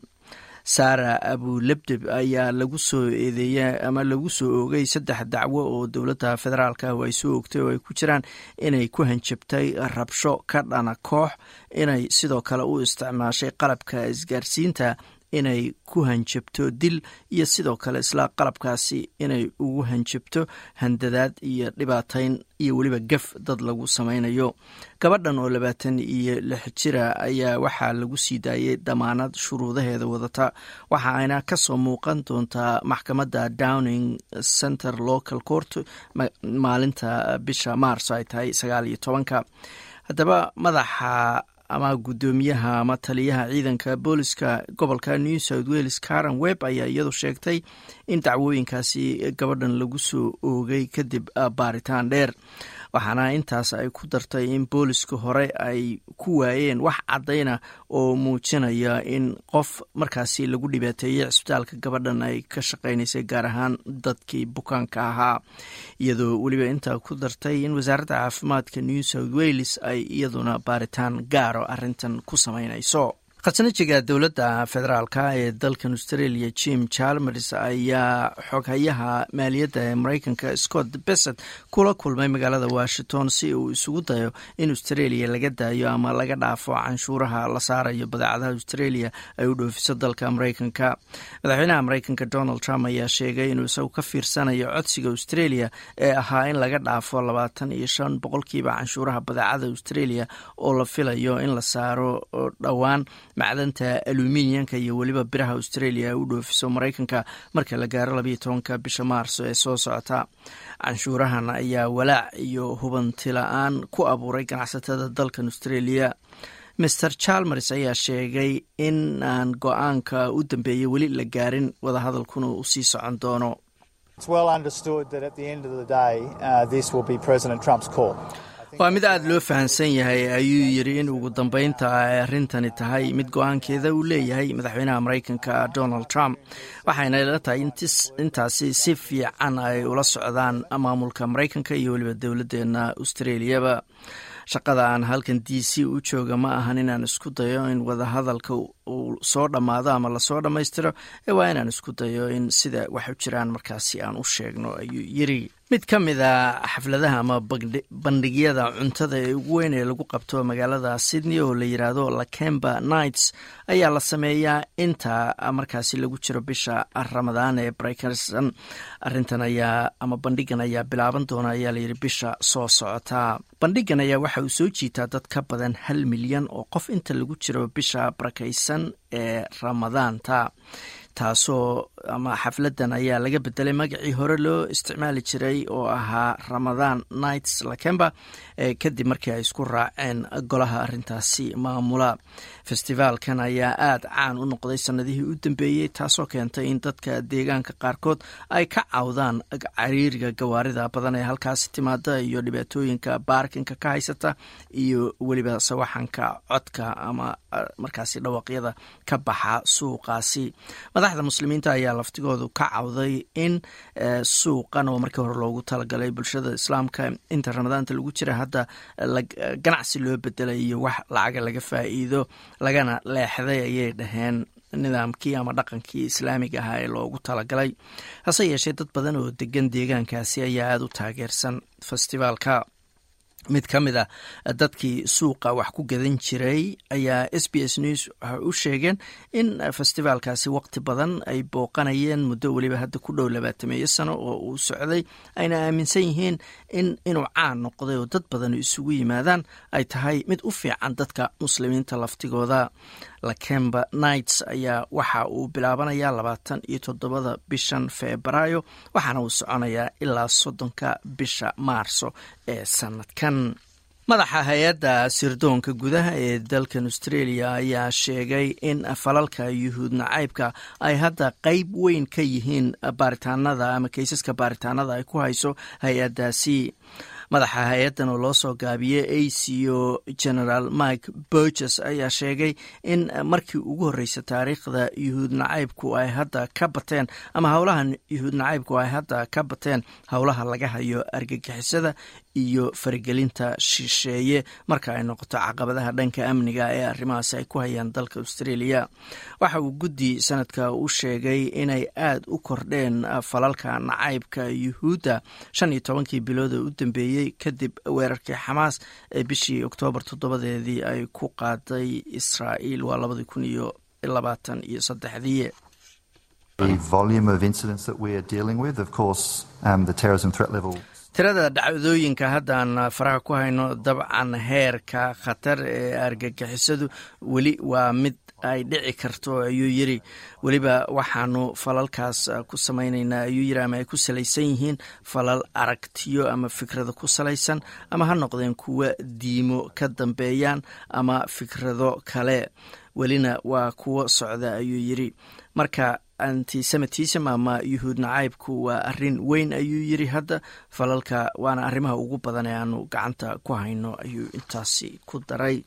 sara abulebdeb ayaa lagu soo eedeeya ama lagu soo oogay saddex dacwo oo dowladda federaalk ah ay soo ogtay oo ay ku jiraan inay ku hanjabtay rabsho ka dhana koox inay sidoo kale u isticmaashay qalabka isgaarsiinta inay ku hanjabto dil iyo sidoo kale isla qalabkaasi inay ugu hanjabto handadaad iyo dhibaateyn iyo weliba gaf dad lagu samaynayo gabadhan oo labaatan iyo lix jira ayaa waxaa lagu sii daayay damaanad shuruudaheeda wadata waxa ayna kasoo muuqan doontaa maxkamadda downing center local court maalinta bisha mars ay tahay sagaal iyo tobanka haddaba madaxa ama guddoomiyaha ama taliyaha ciidanka booliska gobolka new south wales karen webb ayaa iyadu sheegtay in dacwooyinkaasi gabadhan lagu soo oogay kadib baaritaan dheer waxaana intaas ay ku dartay in booliska hore ay ku waayeen wax caddayna oo muujinaya in qof markaasi lagu dhibaateeyey cisbitaalka gabadhan ay ka shaqaynaysay gaar ahaan dadkii bukaanka ahaa iyadoo weliba intaa ku dartay in wasaaradda caafimaadka new south wales ay iyaduna baaritaan gaaro arrintan ku samaynayso khasnajiga dowladda federaalka ee dalkan australia jim chalmers ayaa xoghayaha maaliyadda ee mareykanka scott besset kula kulmay magaalada washington si uu isugu dayo in australia laga daayo ama laga dhaafo canshuuraha la saarayo badeecadaha australia ay u dhoofiso dalka mareykanka madaxweynaha mareykanka donald trump ayaa sheegay inuu isagu ka fiirsanayo codsiga australia ee ahaa in laga dhaafo labaatan iyo shan boqolkiiba canshuuraha badeecada australia oo la filayo in la saaro dhowaan macdanta aluminiyanka iyo weliba biraha australia ay u dhoofiso mareykanka marka la gaaro labayo tobanka bisha maarso ee soo socota canshuurahan ayaa walaac iyo hubanti la-aan ku abuuray ganacsatada dalkan australia master chalmers ayaa sheegay in aan go-aanka u dambeeyey weli la gaarin wadahadalkuna uu sii socon doono waa mid aada loo fahamsan yahay ayuu yidhi in ugu dambeynta ay arrintani tahay mid go-aankeeda uu leeyahay madaxweynaha mareykanka donald trump waxayna ila tahay intaasi si fiican ay ula socdaan maamulka mareykanka iyo weliba dowladdeena australiaba shaqada aan halkan d c u jooga ma ahan inaan isku dayo in wadahadalka uu soo dhammaado ama lasoo dhammaystiro ee waa inaan isku dayo in sida wax u jiraan markaasi aan u sheegno ayuu yiri mid ka mid a xafladaha ama bandhigyada cuntada ee ugu weyn ee lagu qabto magaalada sydney oo la yiraahdo lakemba nights ayaa la sameeyaa inta markaasi lagu jiro bisha ramadaan ee breykerson arintan ayaa ama bandhigan ayaa bilaaban doona ayaa layidhi bisha soo socota bandhigan ayaa waxa uu soo jiitaa dad ka badan hal milyan oo qof inta lagu jiro bisha barakaysan ee ramadaanta taasoo ama xafladan ayaa laga bedelay magacii hore loo isticmaali jiray oo ahaa ramadaan nights lakemba kadib markii ay isku raaceen golaha arintaasi maamula festivaalkan ayaa aada caan u noqday sanadihii u dambeeyey taasoo keentay in dadka deegaanka qaarkood ay ka cawdaan cariiriga gawaarida badan ee halkaasi timaada iyo dhibaatooyinka baarkinka ka haysata iyo weliba sawaxanka codka ama markaasi dhawaqyada ka baxa suuqaasi madaxda muslimiinta ayaa laftigoodu ka cawday in suuqan oo markii hore loogu talagalay bulshada islaamka inta ramadaanta lagu jira hadda ganacsi loo bedelay iyo wax lacaga laga faa'iido lagana leexday ayay dhaheen nidaamkii ama dhaqankii islaamiga ahaa ee loogu talagalay hase yeeshee dad badan oo degan deegaankaasi ayaa aada u taageersan festivaalka mid ka mid a dadkii suuqa wax ku gadan jiray ayaa s b s news waxay u sheegeen in festivaalkaasi waqti badan ay booqanayeen muddo weliba hadda ku dhow labaatameeyo sano oo uu socday ayna aaminsan yihiin in inuu caan noqday oo dad badan isugu yimaadaan ay tahay mid u fiican dadka muslimiinta laftigooda lakemba nights ayaa waxa uu bilaabanayaa labaatan iyo toddobada bishan febraayo waxaana uu soconayaa ilaa soddonka bisha maarso ee sanadkan madaxa hay-adda sirdoonka gudaha ee dalkan australia ayaa sheegay in falalka yuhuud nacaybka ay hadda qeyb weyn ka yihiin baaritaanada ama keysaska baaritaanada ay ku hayso hay-addaasi madaxa hay-addan oo loo soo gaabiyey aco general mike burges ayaa sheegay in markii ugu horreysay taariikhda yuhuud nacaybku ay hadda ka bateen ama howlaha yuhuud nacaybku ay hadda ka bateen howlaha laga hayo argagixisada iyo faragelinta shisheeye marka ay noqoto caqabadaha dhanka amniga ee arrimahaasi ay ku hayaan dalka australia waxa uu guddi sanadka u sheegay inay aad u kordheen falalka nacaybka yuhuudda shan iyo tobankii bilood ee u dambeeyey kadib weerarkii xamaas ee bishii oktoobar toddobadeedii ay ku qaaday israa'iil waa labadii kun iyo labaatan iyo saddexdii tirada dhacdooyinka haddaan faraha ku hayno dabcan heerka khatar ee argagixisadu weli waa mid ay dhici karto ayuu yiri weliba waxaanu falalkaas ku samaynaynaa ayuu yiri ama ay ku salaysan yihiin falal aragtiyo ama fikrado ku salaysan ama ha noqdeen kuwa diimo ka dambeeyaan ama fikrado kale welina waa kuwo socda ayuu yiri marka antisemitism ama yuhuud nacaybku waa arin weyn ayuu yiri hadda falalka waana arrimaha ugu badan ee aanu gacanta ku hayno ayuu intaasi ku daray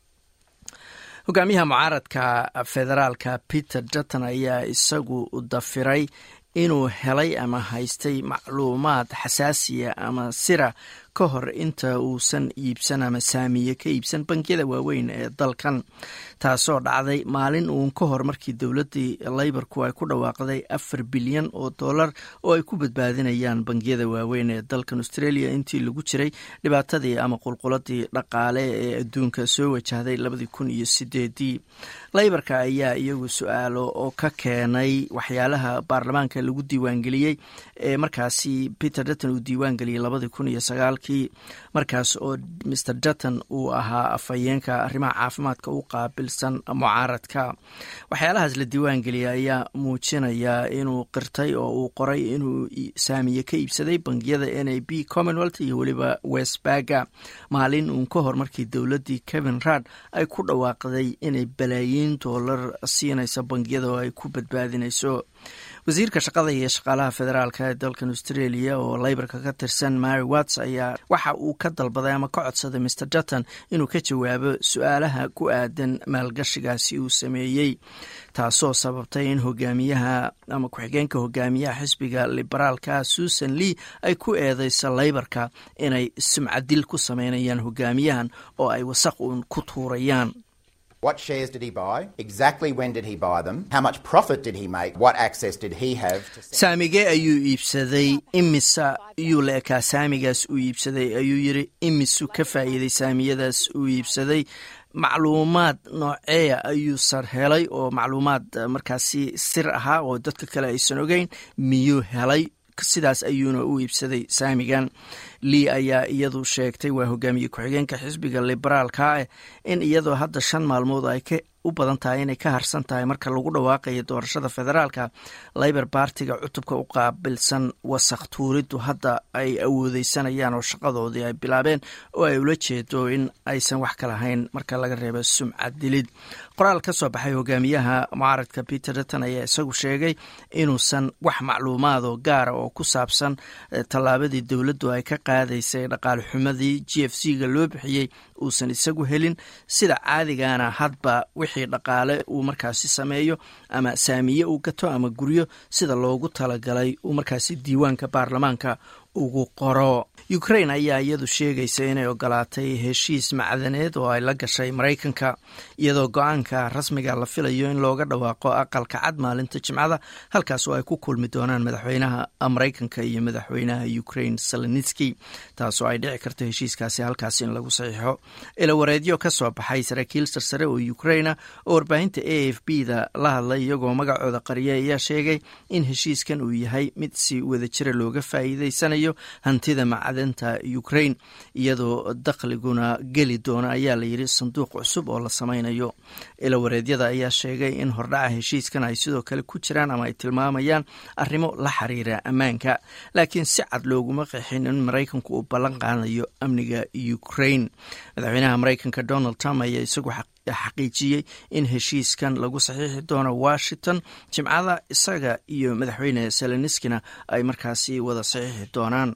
hogaamiyaha mucaaradka federaalka peter dutton ayaa isagu dafiray inuu helay ama haystay macluumaad xasaasiya ama sira ka hor inta uusan iibsan ama saamiye ka iibsan bangiyada waaweyn ee dalkan taasoo dhacday maalin uun ka hor markii dowladdii leyborku ay ku dhawaaqday afar bilyan oo dollar oo ay ku badbaadinayaan bangiyada waaweyn ee dalkan australia intii lagu jiray dhibaatadii ama qulquladii dhaqaale ee adduunka soo wajahday labadii kun iyo sideedii leyborka ayaa iyagu su-aalo oo ka keenay waxyaalaha baarlamaanka lagu diiwaangeliyey ee markaasi peter dutton uu diiwaangeliyey labadii kun iyo sagaal markaas oo mr dutton uu ahaa afhayeenka arrimaha caafimaadka u qaabilsan mucaaradka waxyaalahaas la diiwaangeliyay ayaa muujinaya inuu qirtay oo uu qoray inuu saamiye ka iibsaday bangiyada n a b commonwealth iyo weliba westbaga maalin uun ka hor markii dowladdii kevin rad ay ku dhawaaqday inay balaayiin doolar siinayso bangiyada oo ay ku badbaadinayso wasiirka shaqada iyo shaqaalaha federaalk ee dalkan australia oo leyborka ka tirsan mary watts ayaa waxa uu ka dalbaday ama ka codsaday mr dutton inuu ka jawaabo su-aalaha ku aadan maalgashigaasi uu sameeyey taasoo sababtay in hogaamiyaha ama ku-xigeenka hogaamiyaha xisbiga liberaalka susan lee ay ku eedeyso leyborka inay sumcadil ku sameynayaan hogaamiyahan oo ay wasaq uun ku tuurayaan What shares did he buy? Exactly when did he buy them? How much profit did he make? What access did he have? saamigee ayuu iibsaday imisa iyuu la ekaa saamigaas uu iibsaday ayuu yiri imisu ka faa'iiday saamiyadaas uu iibsaday macluumaad nooceeya ayuu sar helay oo macluumaad markaasi sir ahaa oo dadka kale aysan ogeyn miyuu helay sidaas ayuuna u iibsaday saamigan lea ayaa iyadu sheegtay waa hogaamiye ku-xigeenka xisbiga liberaalka ah in iyadoo hadda shan maalmood ay ka u badan tahay inay ka harsan tahay marka lagu dhawaaqayo doorashada federaalka labor bartiga cutubka u qaabilsan wasakh tuuriddu hadda ay awoodeysanayaan oo shaqadoodii ay bilaabeen oo ay ula jeedo in aysan wax ka lahayn marka laga reebo sumcad dilid qoraal ka soo baxay hogaamiyaha mucaaradka peter dutton ayaa isagu sheegay inuusan wax macluumaadoo gaara oo ku saabsan tallaabadii dowladdu ay ka qaadaysay dhaqaale xumadii g f c ga loo bixiyey uusan isagu helin sida caadigana hadba wixii dhaqaale uu markaasi sameeyo ama saamiye uu gato ama guryo sida loogu talagalay uu markaasi diiwaanka baarlamaanka ugu qoro ukrain ayaa iyadu sheegaysa inay ogolaatay heshiis macdaneed oo ay la gashay maraykanka iyadoo go-aanka rasmiga la filayo in looga dhawaaqo aqalka cad maalinta jimcada halkaas oo ay ku kulmi doonaan madaxweynaha maraykanka iyo madaxweynaha ukrain salenitski taasoo ay dhici karto heshiiskaasi halkaas in lagu saxiixo ilawareedyo ka soo baxay saraakiil sarsare oo ukraina oo warbaahinta a f b da la hadlay iyagoo magacooda qariya ayaa sheegay in heshiiskan uu yahay mid si wadajira looga faa'iideysanayo hantida macdanta ukrain iyadoo dakhliguna geli doona ayaa la yidhi sanduuq cusub oo la samaynayo ilawareedyada ayaa sheegay in hordhaca heshiiskan ay sidoo kale ku jiraan ama ay tilmaamayaan arrimo la xiriira ammaanka laakiin si cad looguma qeexin in maraykanku uu ballan qaadayo amniga ukrain madaxweynaha maraykanka donald trump ayaa isagu xaqiijiyey in heshiiskan lagu saxiixi doono washington jimcada isaga iyo madaxweyne seleniskina ay markaasi wada saxiixi doonaan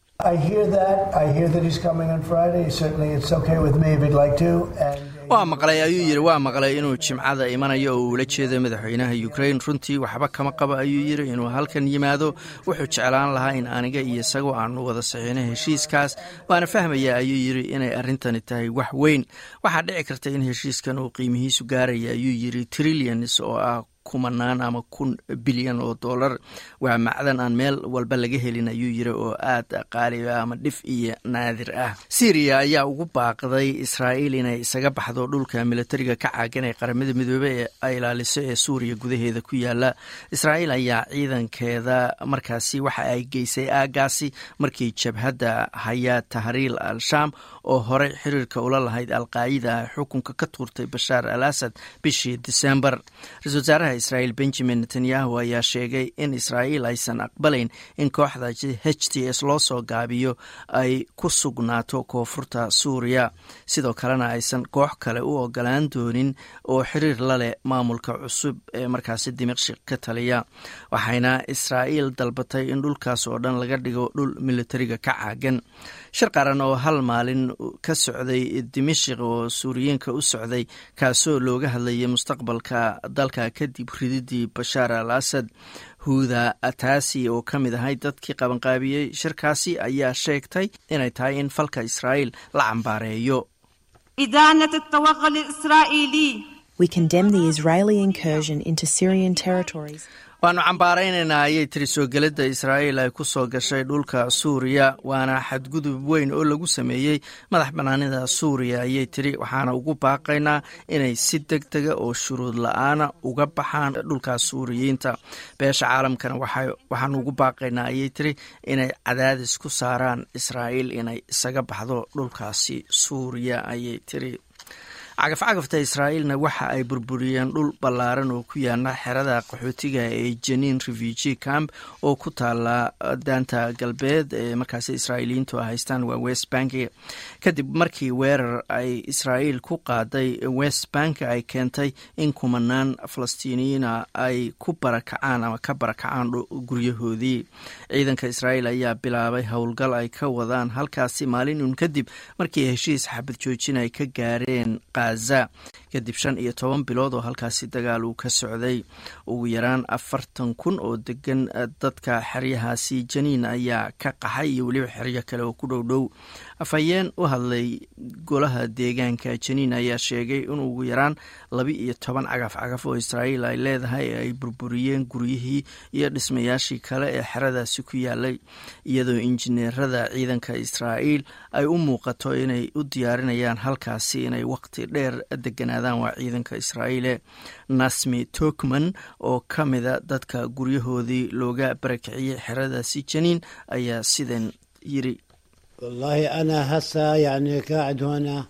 waa maqlay ayuu yidhi waa maqlay inuu jimcada imanayo oo uula jeedo madaxweynaha ukrain runtii waxba kama qabo ayuu yidhi inuu halkan yimaado wuxuu jeclaan lahaa in aniga iyo isagoo aanu wada saxiino heshiiskaas waana fahmaya ayuu yidhi inay arrintani tahay wax weyn waxaa dhici karta in heshiiskan uu qiimihiisu gaaraya ayuu yidhi trillions oo ah kumanaan ama kun bilyan oo dollar waa macdan aan meel walba laga helin ayuu yiri oo aad qaali ah ama dhif iyo naadir ah syriya ayaa ugu baaqday israa'iil inay isaga baxdo dhulka militariga ka caagan ee qaramada midoobey ee ay ilaaliso ee suuriya gudaheeda ku yaala israa'iil ayaa ciidankeeda markaasi waxa ay geysay aagaasi markii jabhadda hayaa tahriil al-shaam oo horey xiriirka ula lahayd alqaacida ay xukunka ka tuurtay bashaar al asad bishii disembar ra-isul wasaaraha israa'iil benjamin netanyahu ayaa sheegay in israa'iil aysan aqbalayn in kooxda h t s loo soo gaabiyo ay ku sugnaato koonfurta suuriya sidoo kalena aysan koox kale u ogolaan doonin oo xiriir la leh maamulka cusub ee markaasi dimashik ka taliya waxayna israa'iil dalbatay in dhulkaas oo dhan laga dhigo dhul militariga ka caagan shir qaran oo hal maalin ka socday dimashik oo suuriyiinka u socday kaasoo looga hadlayay mustaqbalka dalka kadib rididii bashaar al asad huuda ataasi oo ka mid ahay dadkii qabanqaabiyey shirkaasi ayaa sheegtay inay tahay in falka israa'iil la cambaareeyo We condemn the Israeli incursion into Syrian territories. waannu cambaaraynaynaa ayay tiri soo gelidda israa'iil ay ku soo gashay dhulka suuriya waana xadgudub weyn oo lagu sameeyey madax bannaanida suuriya ayay tiri waxaana ugu baaqaynaa inay si deg dega oo shuruud la-aana uga baxaan dhulkaas suuriyiinta beesha caalamkana waxaanu ugu baaqaynaa ayay tiri inay cadaadis ku saaraan israa'iil inay isaga baxdo dhulkaasi suuriya ayay tiri cagafcagafta israa'iilna waxa ay burburiyeen dhul ballaaran oo ku yaala xerada qaxootiga ee janiin refugee camp oo ku taala daanta galbeed ee markaasi israa'iiliyiintu a haystaan waa west bank kadib markii weerar ay israa'iil ku qaaday west bank ay keentay in kumanaan falastiiniyiina ay ku barakacaan ama ka barakacaan guryahoodii ciidanka israa'iil ayaa bilaabay howlgal ay ka wadaan halkaasi maalin uun kadib markii heshiis xabad joojin ay ka gaareen kadib shan iyo toban bilood oo halkaasi dagaal uu ka socday ugu yaraan afartan kun oo degan dadka xeryahaasi janiin ayaa ka qaxay iyo weliba xeryo kale oo ku dhow dhow afhayeen u hadlay golaha deegaanka janiin ayaa sheegay in ugu yaraan laba iyo toban cagaf cagaf oo israa'iil ay leedahay ay burburiyeen guryihii iyo dhismayaashii kale ee xeradaasi ku yaalay iyadoo injineerada ciidanka israa'iil ay u muuqato inay u diyaarinayaan halkaasi inay waqti dheer deganaadaan waa ciidanka israa'iile nasmi tokman oo ka mida dadka guryahoodii looga barakiciyey xeradaasi janiin ayaa sidan yiri والله أنا هسه يعني قاعد هنا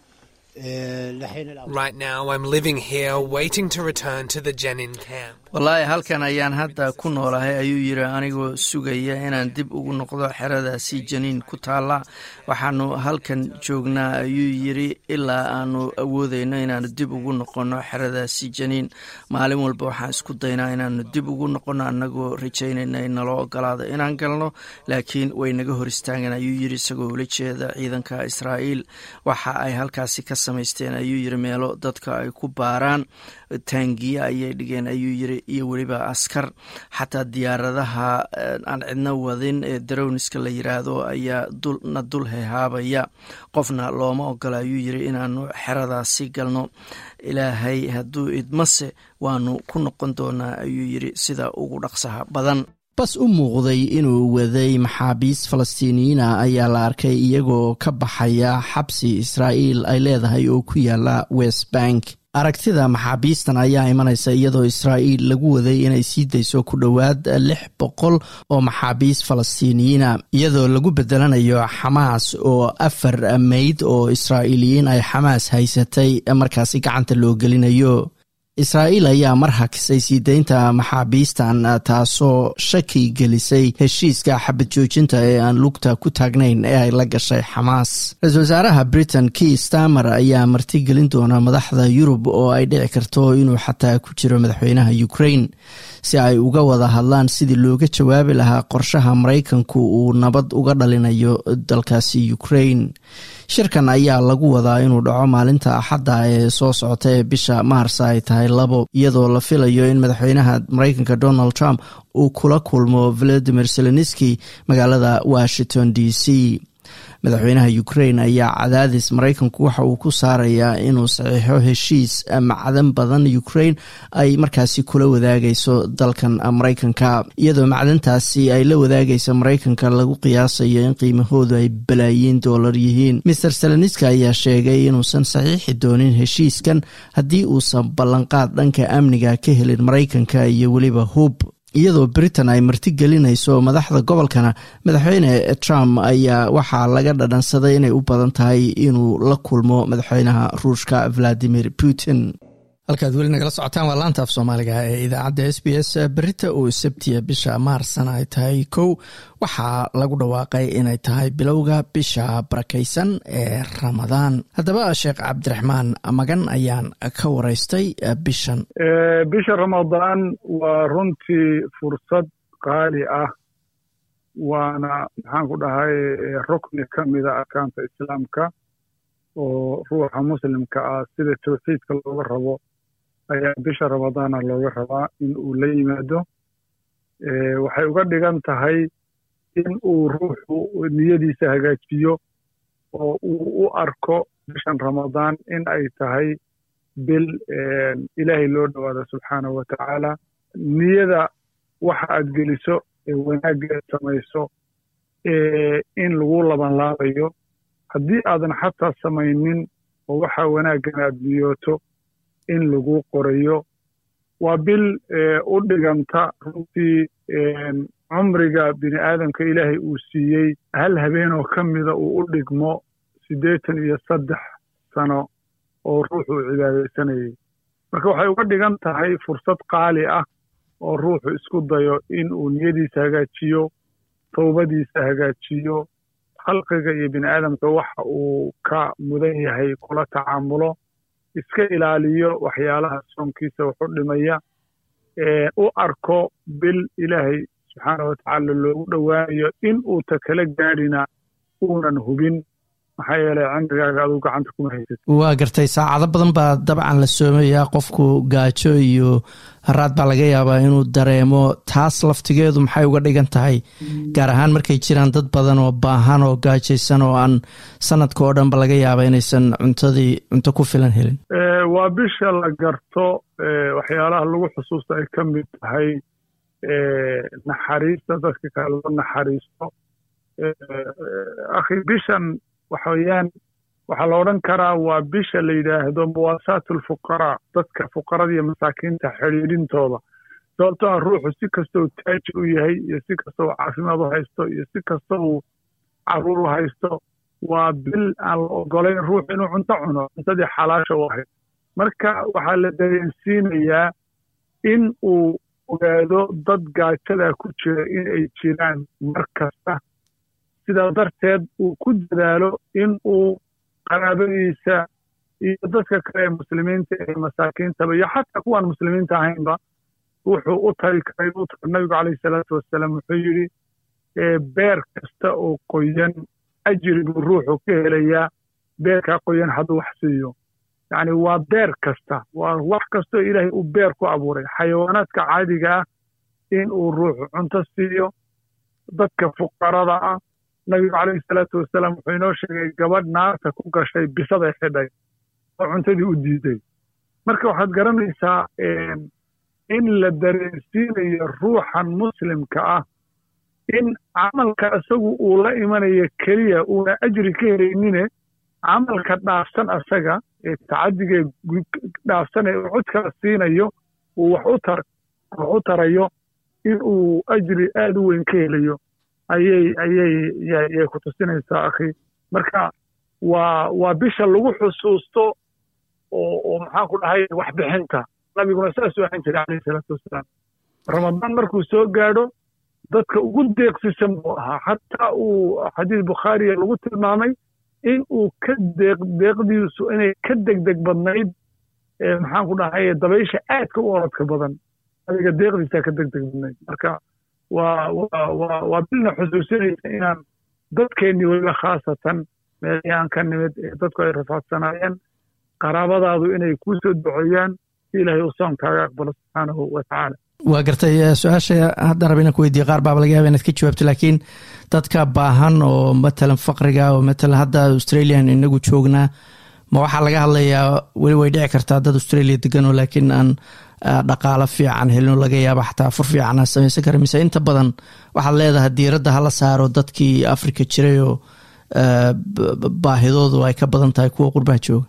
Right now, I'm living here waiting to return to the Jenin camp. wallaahi halkan ayaan hadda ku noolahay ayuu yiri anigoo sugaya inaan dib ugu noqdo xeradaasi janiin ku taalla waxaanu halkan joognaa ayuu yiri ilaa aanu awoodeyno inaanu dib ugu noqonno xeradaasi janiin maalin walba waxaan isku daynaa inaanu dib ugu noqonno annagoo rajaynayna in naloo ogolaado inaan galno laakiin way naga hor istaagan ayuu yiri isagoo ula jeeda ciidanka israa'iil waxa ay halkaasi ka samaysteen ayuu yiri meelo dadka ay ku baaraan taangiye ayay dhigeen ayuu yiri iyo weliba askar xataa diyaaradaha aan cidno wadin ee darowniska la yiraahdo ayaa na dul hehaabaya qofna looma ogola ayuu yiri inaanu xeradaasi galno ilaahay hadduu idmase waanu ku noqon doonaa ayuu yiri sida ugu dhaqsaha badan bas u muuqday inuu waday maxaabiis falastiiniyiina ayaa la arkay iyagoo ka baxaya xabsi israa'iil ay leedahay oo ku yaala west bank aragtida maxaabiistan ayaa imanaysa iyadoo israa'iil lagu waday inay sii dayso ku dhowaad lix boqol oo maxaabiis falastiiniyiina iyadoo lagu bedelanayo xamaas oo afar meyd oo israa'iiliyiin ay xamaas haysatay markaasi gacanta loo gelinayo israa'iil ayaa mar hakisay sii deynta maxaabiistan taasoo shaki gelisay heshiiska xabad joojinta ee aan lugta ku taagnayn ee ay la gashay xamaas ra-iisul wasaaraha britain key stamer ayaa martigelin doona madaxda yurub oo ay dhici karto inuu xataa ku jiro madaxweynaha ukraine si ay uga wada hadlaan sidii looga jawaabi lahaa qorshaha maraykanku uu nabad uga dhalinayo dalkaasi ukraine shirkan ayaa lagu wadaa inuu dhaco maalinta axadda ee soo socota ee bisha maarsa ay tahay labo iyadoo la filayo in madaxweynaha maraykanka donald trump uu kula kulmo valadimir zelenski magaalada washington d c madaxweynaha ukraine ayaa cadaadis maraykanku waxa uu ku saarayaa inuu saxiixo heshiis macdan badan ukraine ay markaasi kula wadaagayso dalkan maraykanka iyadoo macdantaasi ay la wadaagaysa maraykanka lagu qiyaasayo in qiimahoodu ay balaayiin doolar yihiin master seleniska ayaa sheegay inuusan saxiixi doonin heshiiskan haddii uusan ballanqaad dhanka amniga ka helin maraykanka iyo weliba hub iyadoo britain ay martigelinayso madaxda gobolkana madaxweyne trump ayaa waxaa laga dhadhansaday inay u badan tahay inuu la kulmo madaxweynaha ruushka valadimir putin halkaad weli nagala socotaan waa laanta af soomaaliga ee idaacadda s b s berita oo sabtiya bisha maarsana ay tahay kow waxaa lagu dhawaaqay inay tahay bilowga bisha barakaysan ee ramadaan haddaba sheekh cabdiraxmaan magan ayaan ka waraystay bishan bisha ramadaan waa runtii fursad qaali ah waana maxaan ku dhahay rukni ka mida arkaanta islaamka oo ruuxa muslimka ah sida tawxiidka looga rabo ayaa bisha ramadaana looga rabaa in uu la yimaado waxay uga dhigan tahay in uu ruuxu niyadiisa hagaajiyo oo uu u arko bishan ramadaan in ay tahay bil ilaahay loo dhowaado subxaanahu wa tacaala niyada waxa aad geliso ee wanaaggeed samayso in lagu labanlaabayo haddii aadan xataa samaynin oo waxa wanaaggan aad niyooto in lagu qorayo waa bil u dhiganta runtii cumriga bini aadamka ilaahay uu siiyey hal habeenoo ka mida uu u dhigmo siddeetan iyo saddex sano oo ruuxu uu cibaadaysanayay marka waxay uga dhigan tahay fursad qaali ah oo ruuxu isku dayo in uu niyadiisa hagaajiyo towbadiisa hagaajiyo khalqiga iyo bini aadamka waxa uu ka mudan yahay kula tacaamulo iska ilaaliyo waxyaalaha soonkiisa wuxu dhimaya u arko bil ilaahay subxaana wa tacaala loogu dhowaanayo in uu ta kala gaadhina uunan hubin maxaa yeelay cimrigaaga aduu gacanta kuma haysad waa gartay saacado badan baa dabcan la soomayaa qofku gaajo iyo haraad baa laga yaabaa inuu dareemo taas laftigeedu maxay uga dhigan tahay gaar ahaan markay jiraan dad badan oo baahan oo gaajaysan oo aan sanadka oo dhanba laga yaaba inaysan cuntadii cunto ku filan helin waa bisha la garto waxyaalaha lagu xusuusta ay ka mid tahay naxariista dadka kale loo naxariisto akhi bishan waxa weeyaan waxaa la odhan karaa waa bisha la yidhaahdo muwaasaat alfuqaraa dadka fuqarada iyo masaakiinta xidhiidhintooda sababtoo ah ruuxu si kasta uu taajir u yahay iyo si kasta uu caafimaad u haysto iyo si kasta uu caruur u haysto waa bil aan la ogolayn ruux inuu cunto cuno cuntadii xalaasha u ahayd marka waxaa la dareensiinayaa in uu ogaado dad gaajadaa ku jira in ay jiraan mar kasta sidaa darteed uu ku dadaalo in uu qaraabadiisa iyo dadka kale ee muslimiinta ee masaakiintaba iyo xataa kuwaan muslimiinta ahaynba wuxuu u tari karay u tar nabigu calayhi salaatu wasalaam wuxuu yidhi beer kasta oo qoyan ajri buu ruuxu ka helayaa beerkaa qoyan hadduu wax siiyo yacni waa beer kasta waa wax kastoo ilaahay uu beer ku abuuray xayawaanaadka caadiga ah in uu ruuxu cunto siiyo dadka fuqarada ah nabigu calayhi salaatu wasalaam wuxuu inoo sheegay gabadh naarta ku gashay bisaday xidhay oo cuntadii u diiday marka waxaad garanaysaa in la dareensiinayo ruuxan muslimka ah in camalka isagu uu la imanayo keliya uuna ajri ka helaynine camalka dhaafsan asaga ee tacadiga dhaafsan ee cod kala siinayo uu wax u tar wax u tarayo in uu ajri aada u weyn ka helayo ayay ayay yay ku tusinaysaa akhi marka waa waa bisha lagu xusuusto oo oo maxaan ku dhahay waxbixinta nabiguna saasuu ahaan jiray calayhi salaatu wasalaam ramadaan markuu soo gaadho dadka ugu deeqsisan buu ahaa xataa uu xadiis bukhaariya lagu tilmaamay in uu ka deeq deeqdiisu inay ka degdeg badnayd maxaan ku dhahay dabaysha aadka u orodka badan adiga deeqdiisaa ka degdeg badnayd marka waa waa waa waa bilna xusuusinaysa inaan dadkeennii weliba khaasatan meelihii aan ka nimid ee dadku ay rafaadsanaayeen qaraabadaadu inay kuu soo duceeyaan si ilaahay uu soonkaaga aqbalo subxaanahu wa tacaala waa gartay su-aasha hadda raba inaan ku weydiiye qaar baaba laga yaba inaad ka jawaabto laakiin dadka baahan oo matalan faqriga oo matalan hadda australian inagu joognaa ma waxaa laga hadlayaa weli way dhici kartaa dad australia degan oo laakiin aan dhaqaalo fiican helino laga yaaba xataa fur fiican aan samaysan kara mise inta badan waxaad leedahay diiradda hala saaro dadkii africa jiray oo baahidoodu ay ka badan tahay kuwa qurbaha jooga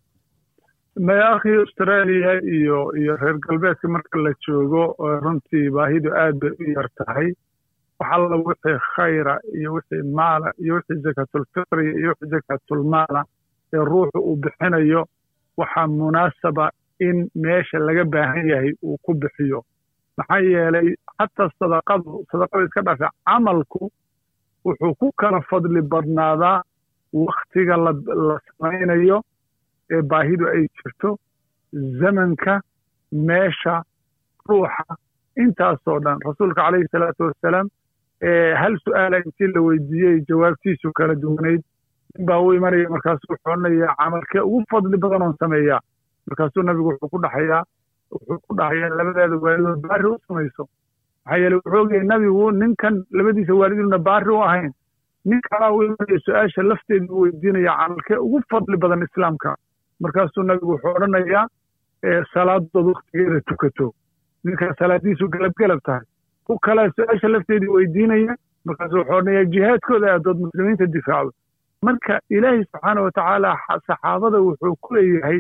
maya akhi australia iyo iyo reer galbeedka marka la joogo runtii baahidu aad bay u yar tahay waxalla wixii khayra iyo wixii maala iyo wixii zakaatulfitriya iyo wixii zakaatulmaala ee ruuxu uu bixinayo waxaa munaasaba in meesha laga baahan yahay uu ku bixiyo maxaa yeelay xataa sadaqadu sadaqada iska dhaafay camalku wuxuu ku kala fadli badnaadaa wakhtiga la samaynayo ee baahidu ay jirto zamanka meesha ruuxa intaasoo dhan rasuulka calayhi salaatu wassalaam hal su'aala intii la weydiiyey jawaabtiisu kala duwanayd nin baa u imanaya markaasuu wuxuu odhanayaa camalkee ugu fadli badan oon sameeyaa markaasuu nabigu wuxuu ku dhaxayaa wuxuu ku dhahayaa labadaada waalidood baari u samayso maxaa yeele wuxuu ogyahay nabigu ninkan labadiisa waaliduna baari u ahayn nin kalaa u imanaya su-aasha lafteedu u weydiinaya camalkee ugu fadli badan islaamka markaasuu nabigu wuxuu odhanayaa salaadood waktigeeda tukato ninkaa salaadiisu galabgalab tahay ku kalaa su-aasha lafteedii weydiinaya markaasuu wuxuu odhanayaa jihaadkooda aadood muslimiinta difaacdo marka ilaahay subxaana wa tacaala saxaabada wuxuu ku leeyahay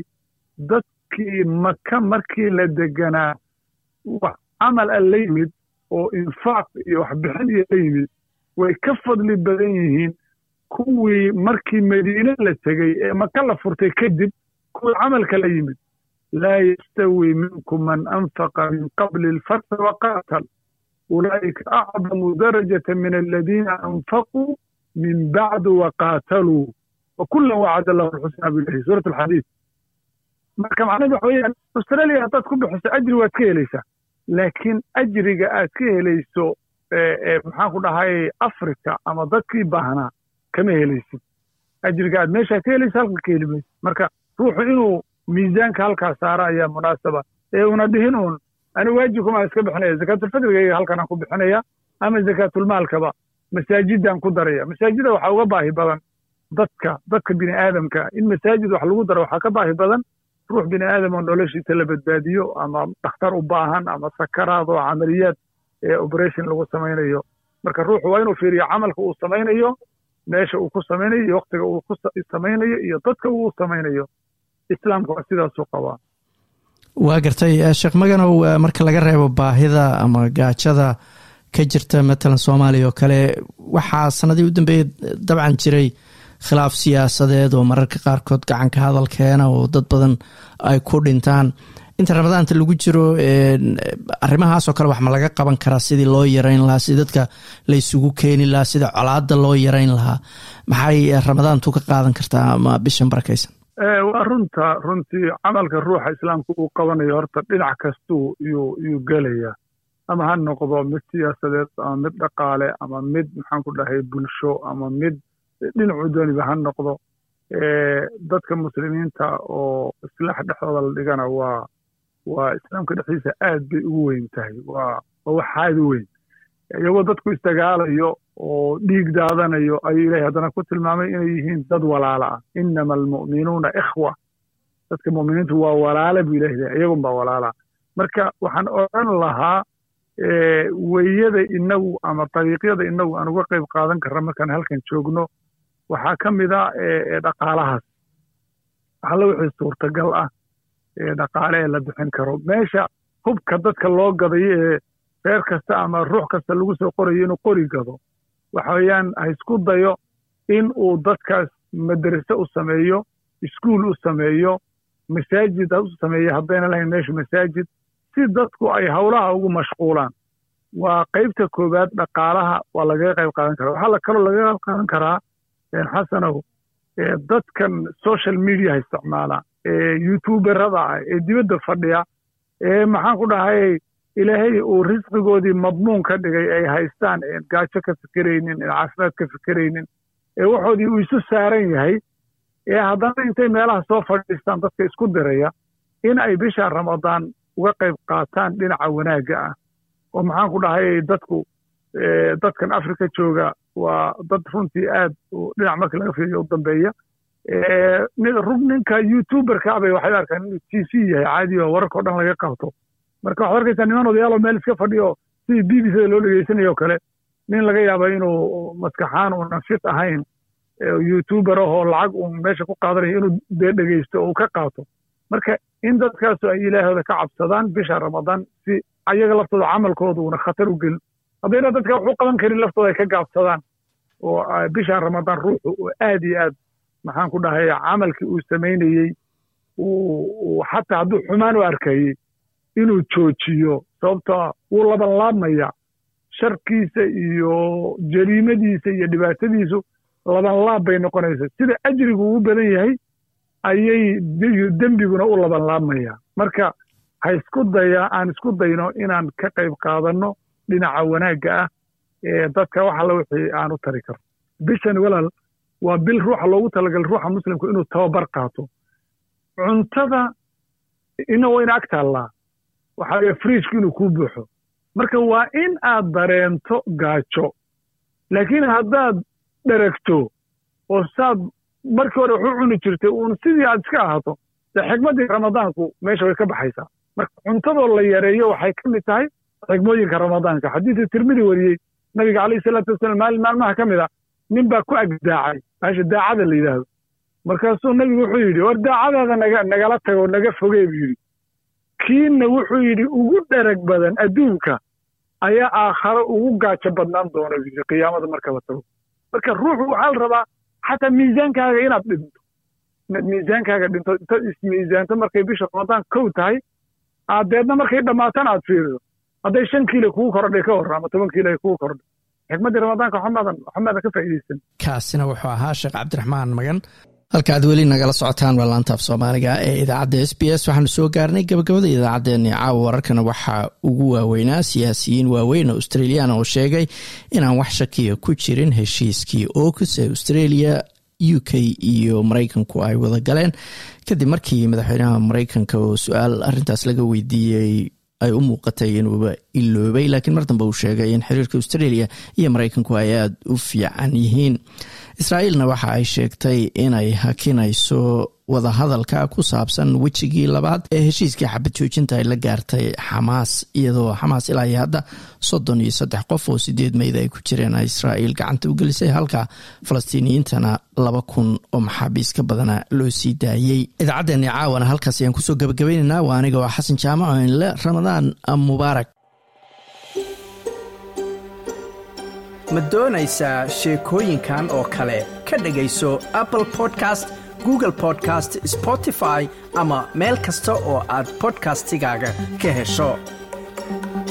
dadkii maka markii la deganaa wax camal a la yimid oo infaaq iyo waxbixin iyo la yimid way ka fadli badan yihiin kuwii markii madiine la tegey ee maka la furtay kadib kuwii camalka la yimid laa yastawi minkum man anfaqa min qabli alfathi waqaatal ulaa'ika acdamu darajata min aladiina anfaquu min bacdu waqaataluu wakulan wacada allahu alxusnaa bilahi suurat alxadiid marka macnahedu waxa weeyaan australia haddaad ku bixiso ajri waad ka helaysaa laakiin ajriga aad ka helayso maxaan ku dhahay africa ama dadkii baahnaa kama helaysid ajriga aad meeshaa ka helaysa halka ka heli maysid marka ruuxu inuu miisaanka halkaa saara ayaa munaasaba ee una dhihin uun ani waajibkumaan iska bixinaya zakaatulfadriga halkanaan ku bixinaya ama zakaatulmaalkaba masaajidaan ku daraya masaajida waxaa uga baahi badan dadka dadka bini aadamka in masaajid wax lagu daro waxaa ka baahi badan ruux bini aadam oo noloshiisa la badbaadiyo ama dhakhtar u baahan ama sakaraad oo camaliyaad ee operation lagu samaynayo marka ruuxu waa inuu fiiriyo camalka uu samaynayo meesha uu ku samaynayo iyo waktiga uu ku samaynayo iyo dadka uu samaynayo islaamka waa sidaasuu qabaa waa gartay sheekh maganow marka laga reebo baahida ama gaajada ka jirta matalan soomaaliya oo kale waxaa sanadii u dambeeyey dabcan jiray khilaaf siyaasadeed oo mararka qaarkood gacanka hadal keena oo dad badan ay ku dhintaan inta ramadaanta lagu jiro arrimahaasoo kale wax ma laga qaban karaa sidii loo yarayn lahaa sidii dadka la isugu keeni lahaa sida colaada loo yarayn lahaa maxay ramadaantu ka qaadan kartaa ama bishan barakaysan waa runta runtii camalka ruuxa islaamka uu qabanayo horta dhinac kastuu yuu yuu gelayaa ama ha noqdo mid siyaasadeed ama mid dhaqaale ama mid maxaan ku dhahay bulsho ama mid dhinacu dooniba ha noqdo dadka muslimiinta oo islaax dhexdooda la dhigana waa waa islaamka dhexdiisa aad bay ugu weyn tahay waa waa wax aad u weyn iyagoo dadku isdagaalayo oo dhiig daadanayo ayuu ilahay haddana ku tilmaamay inay yihiin dad walaala ah inama almu'minuuna ikhwa dadka mu'miniintu waa walaala buu ilahay leeyahay iyagun baa walaala marka waxaan odhan lahaa weyada inagu ama dariiqyada inagu aan uga qayb qaadan karra markaan halkan joogno waxaa ka mid a dhaqaalahaas alla wixii suurtagal ah ee dhaqaale ee la bixin karo meesha hubka dadka loo gadayo ee reer kasta ama ruux kasta lagu soo qorayo inuu qori gado waxa weeyaan ha isku dayo in uu dadkaas madrase u sameeyo iskuul u sameeyo masaajid ha u sameeyo haddayna lahayn meesha masaajid si dadku ay howlaha ugu mashquulaan waa qaybta koowaad dhaqaalaha waa lagaga qayb qaadan karaa waxaa kaloo lagaga qayb qaadan karaa xasanow dadkan social mediaha isticmaala ee youtuberada ah ee dibadda fadhiya ee maxaan ku dhahay ilaahay uu risqigoodii madmuun ka dhigay ay haystaan een gaajo ka fikeraynin een caafimaad ka fikeraynin ee waxoodii uu isu saaran yahay ee haddana intay meelaha soo fadhiistaan dadka isku diraya in ay bisha ramadaan uga qayb qaataan dhinaca wanaagga ah oo maxaan ku dhahay dadku dadkan africa jooga waa dad runtii aad dhinac marka laga fiiriyo u dambeeya ninka youtuberka bay waxay arkaan inuu t v yahay caadi oo wararka o dhan laga qabto marka waxaad arkaysaa niman odayaaloo meel iska fadhiyo sidii b b c da loo dhegeysanayo o kale nin laga yaaba inuu maskaxaan uunan fit ahayn youtuber ahoo lacag uun meesha ku qaadanayo inuu dee dhegeysto oo uu ka qaato marka in dadkaasu ay ilaahooda ka cabsadaan bisha ramadaan si ayaga laftooda camalkooda uuna khatar u gelin haddayna dadka wax u qaban karin laftooda ay ka gaabsadaan oo bisha ramadaan ruuxu uu aad iyo aad maxaan ku dhahay camalkii uu samaynayey uu xataa hadduu xumaan u arkayey inuu joojiyo sababtoo wuu labanlaabmaya sharkiisa iyo jariimadiisa iyo dhibaatadiisu labanlaab bay noqonaysa sida ajrigu uu badan yahay ayay dembiguna u labanlaabmaya marka ha isku daya aan isku dayno inaan ka qayb qaadanno dhinaca wanaagga ah ee dadka wax alla wixii aan u tari karno bishan walaal waa bil ruuxa loogu talagalay ruuxa muslimku inuu tababar qaato cuntada ina wayna ag taallaa waxaa laga friijku inuu kuu buuxo marka waa in aad dareento gaajo laakiin haddaad dheragto oo saad markii hore waxu cuni jirtay uun sidii aad iska ahaato dee xigmaddii ramadaanku meesha way ka baxaysaa marka cuntadoo la yareeyo waxay ka mid tahay xigmooyinka ramadaanka xadiidka tirmidi wariyey nabiga calayhi salaatu wasalaam maalin maalmaha ka mid a nin baa ku agdaacay meesha daacada la yidhaahdo markaasuu nabigu wuxuu yidhi war daacadaada naga nagala tago naga fogee buu yidhi kiina wuxuu yidhi ugu dherag badan adduunka ayaa aakharo ugu gaajo badnaan doona buu yidhi qiyaamada marka la tago marka ruuxu waxaa la rabaa xataa miisaankaaga inaad dhinto inaad miisaankaaga dhinto inta ismiisaanto markay bisha ramadaan kow tahay aad deedna markay dhammaatana aad fiirido hadday shan kiilo kugu kordhay ka hor ama toban kiilo ay kugu kordhay xikmaddii ramadaanka waxamaadan waxamaadan ka faa'iidaysan kaasina wuxuu ahaa sheekh cabdiraxmaan magan halka aad weli nagala socotaan waa laantaaf soomaaliga ee idaacadda s b s waxaanu soo gaarnay gabagabada idaacaddeenni caawa wararkana waxaa ugu waaweynaa siyaasiyiin waaweyn oo australiyan oo sheegay inaan wax shakiya ku jirin heshiiskii okus ee australia u k iyo maraykanku ay wada galeen kadib markii madaxweynaha maraykanka oo su-aal arintaas laga weydiiyey ay u muuqatay inuuba iloobay laakiin mar dambe uu sheegay in xiriirka australia iyo maraykanku ay aada u fiican yihiin israa'iilna waxa ay sheegtay inay hakinayso wadahadalka ku saabsan wejigii labaad ee heshiiskii xabad joojinta ay la gaartay xamaas iyadoo xamaas ilaa iyo hadda soddon iyo saddex qof oo sideed meyd ay ku jireen israa'iil gacanta u gelisay halka falastiiniyiintana laba kun oo maxaabiis ka badana loo sii daayey idaacaddeenni caawana halkaas ayaan kusoo gabagabaynaynaa waa aniga oo xasan jaamac oo inle ramadaan mubaarak ma doonaysaa sheekooyinkan oo kale ka dhegayso apple podcast google podcast spotify ama meel kasta oo aad bodkastigaaga ka hesho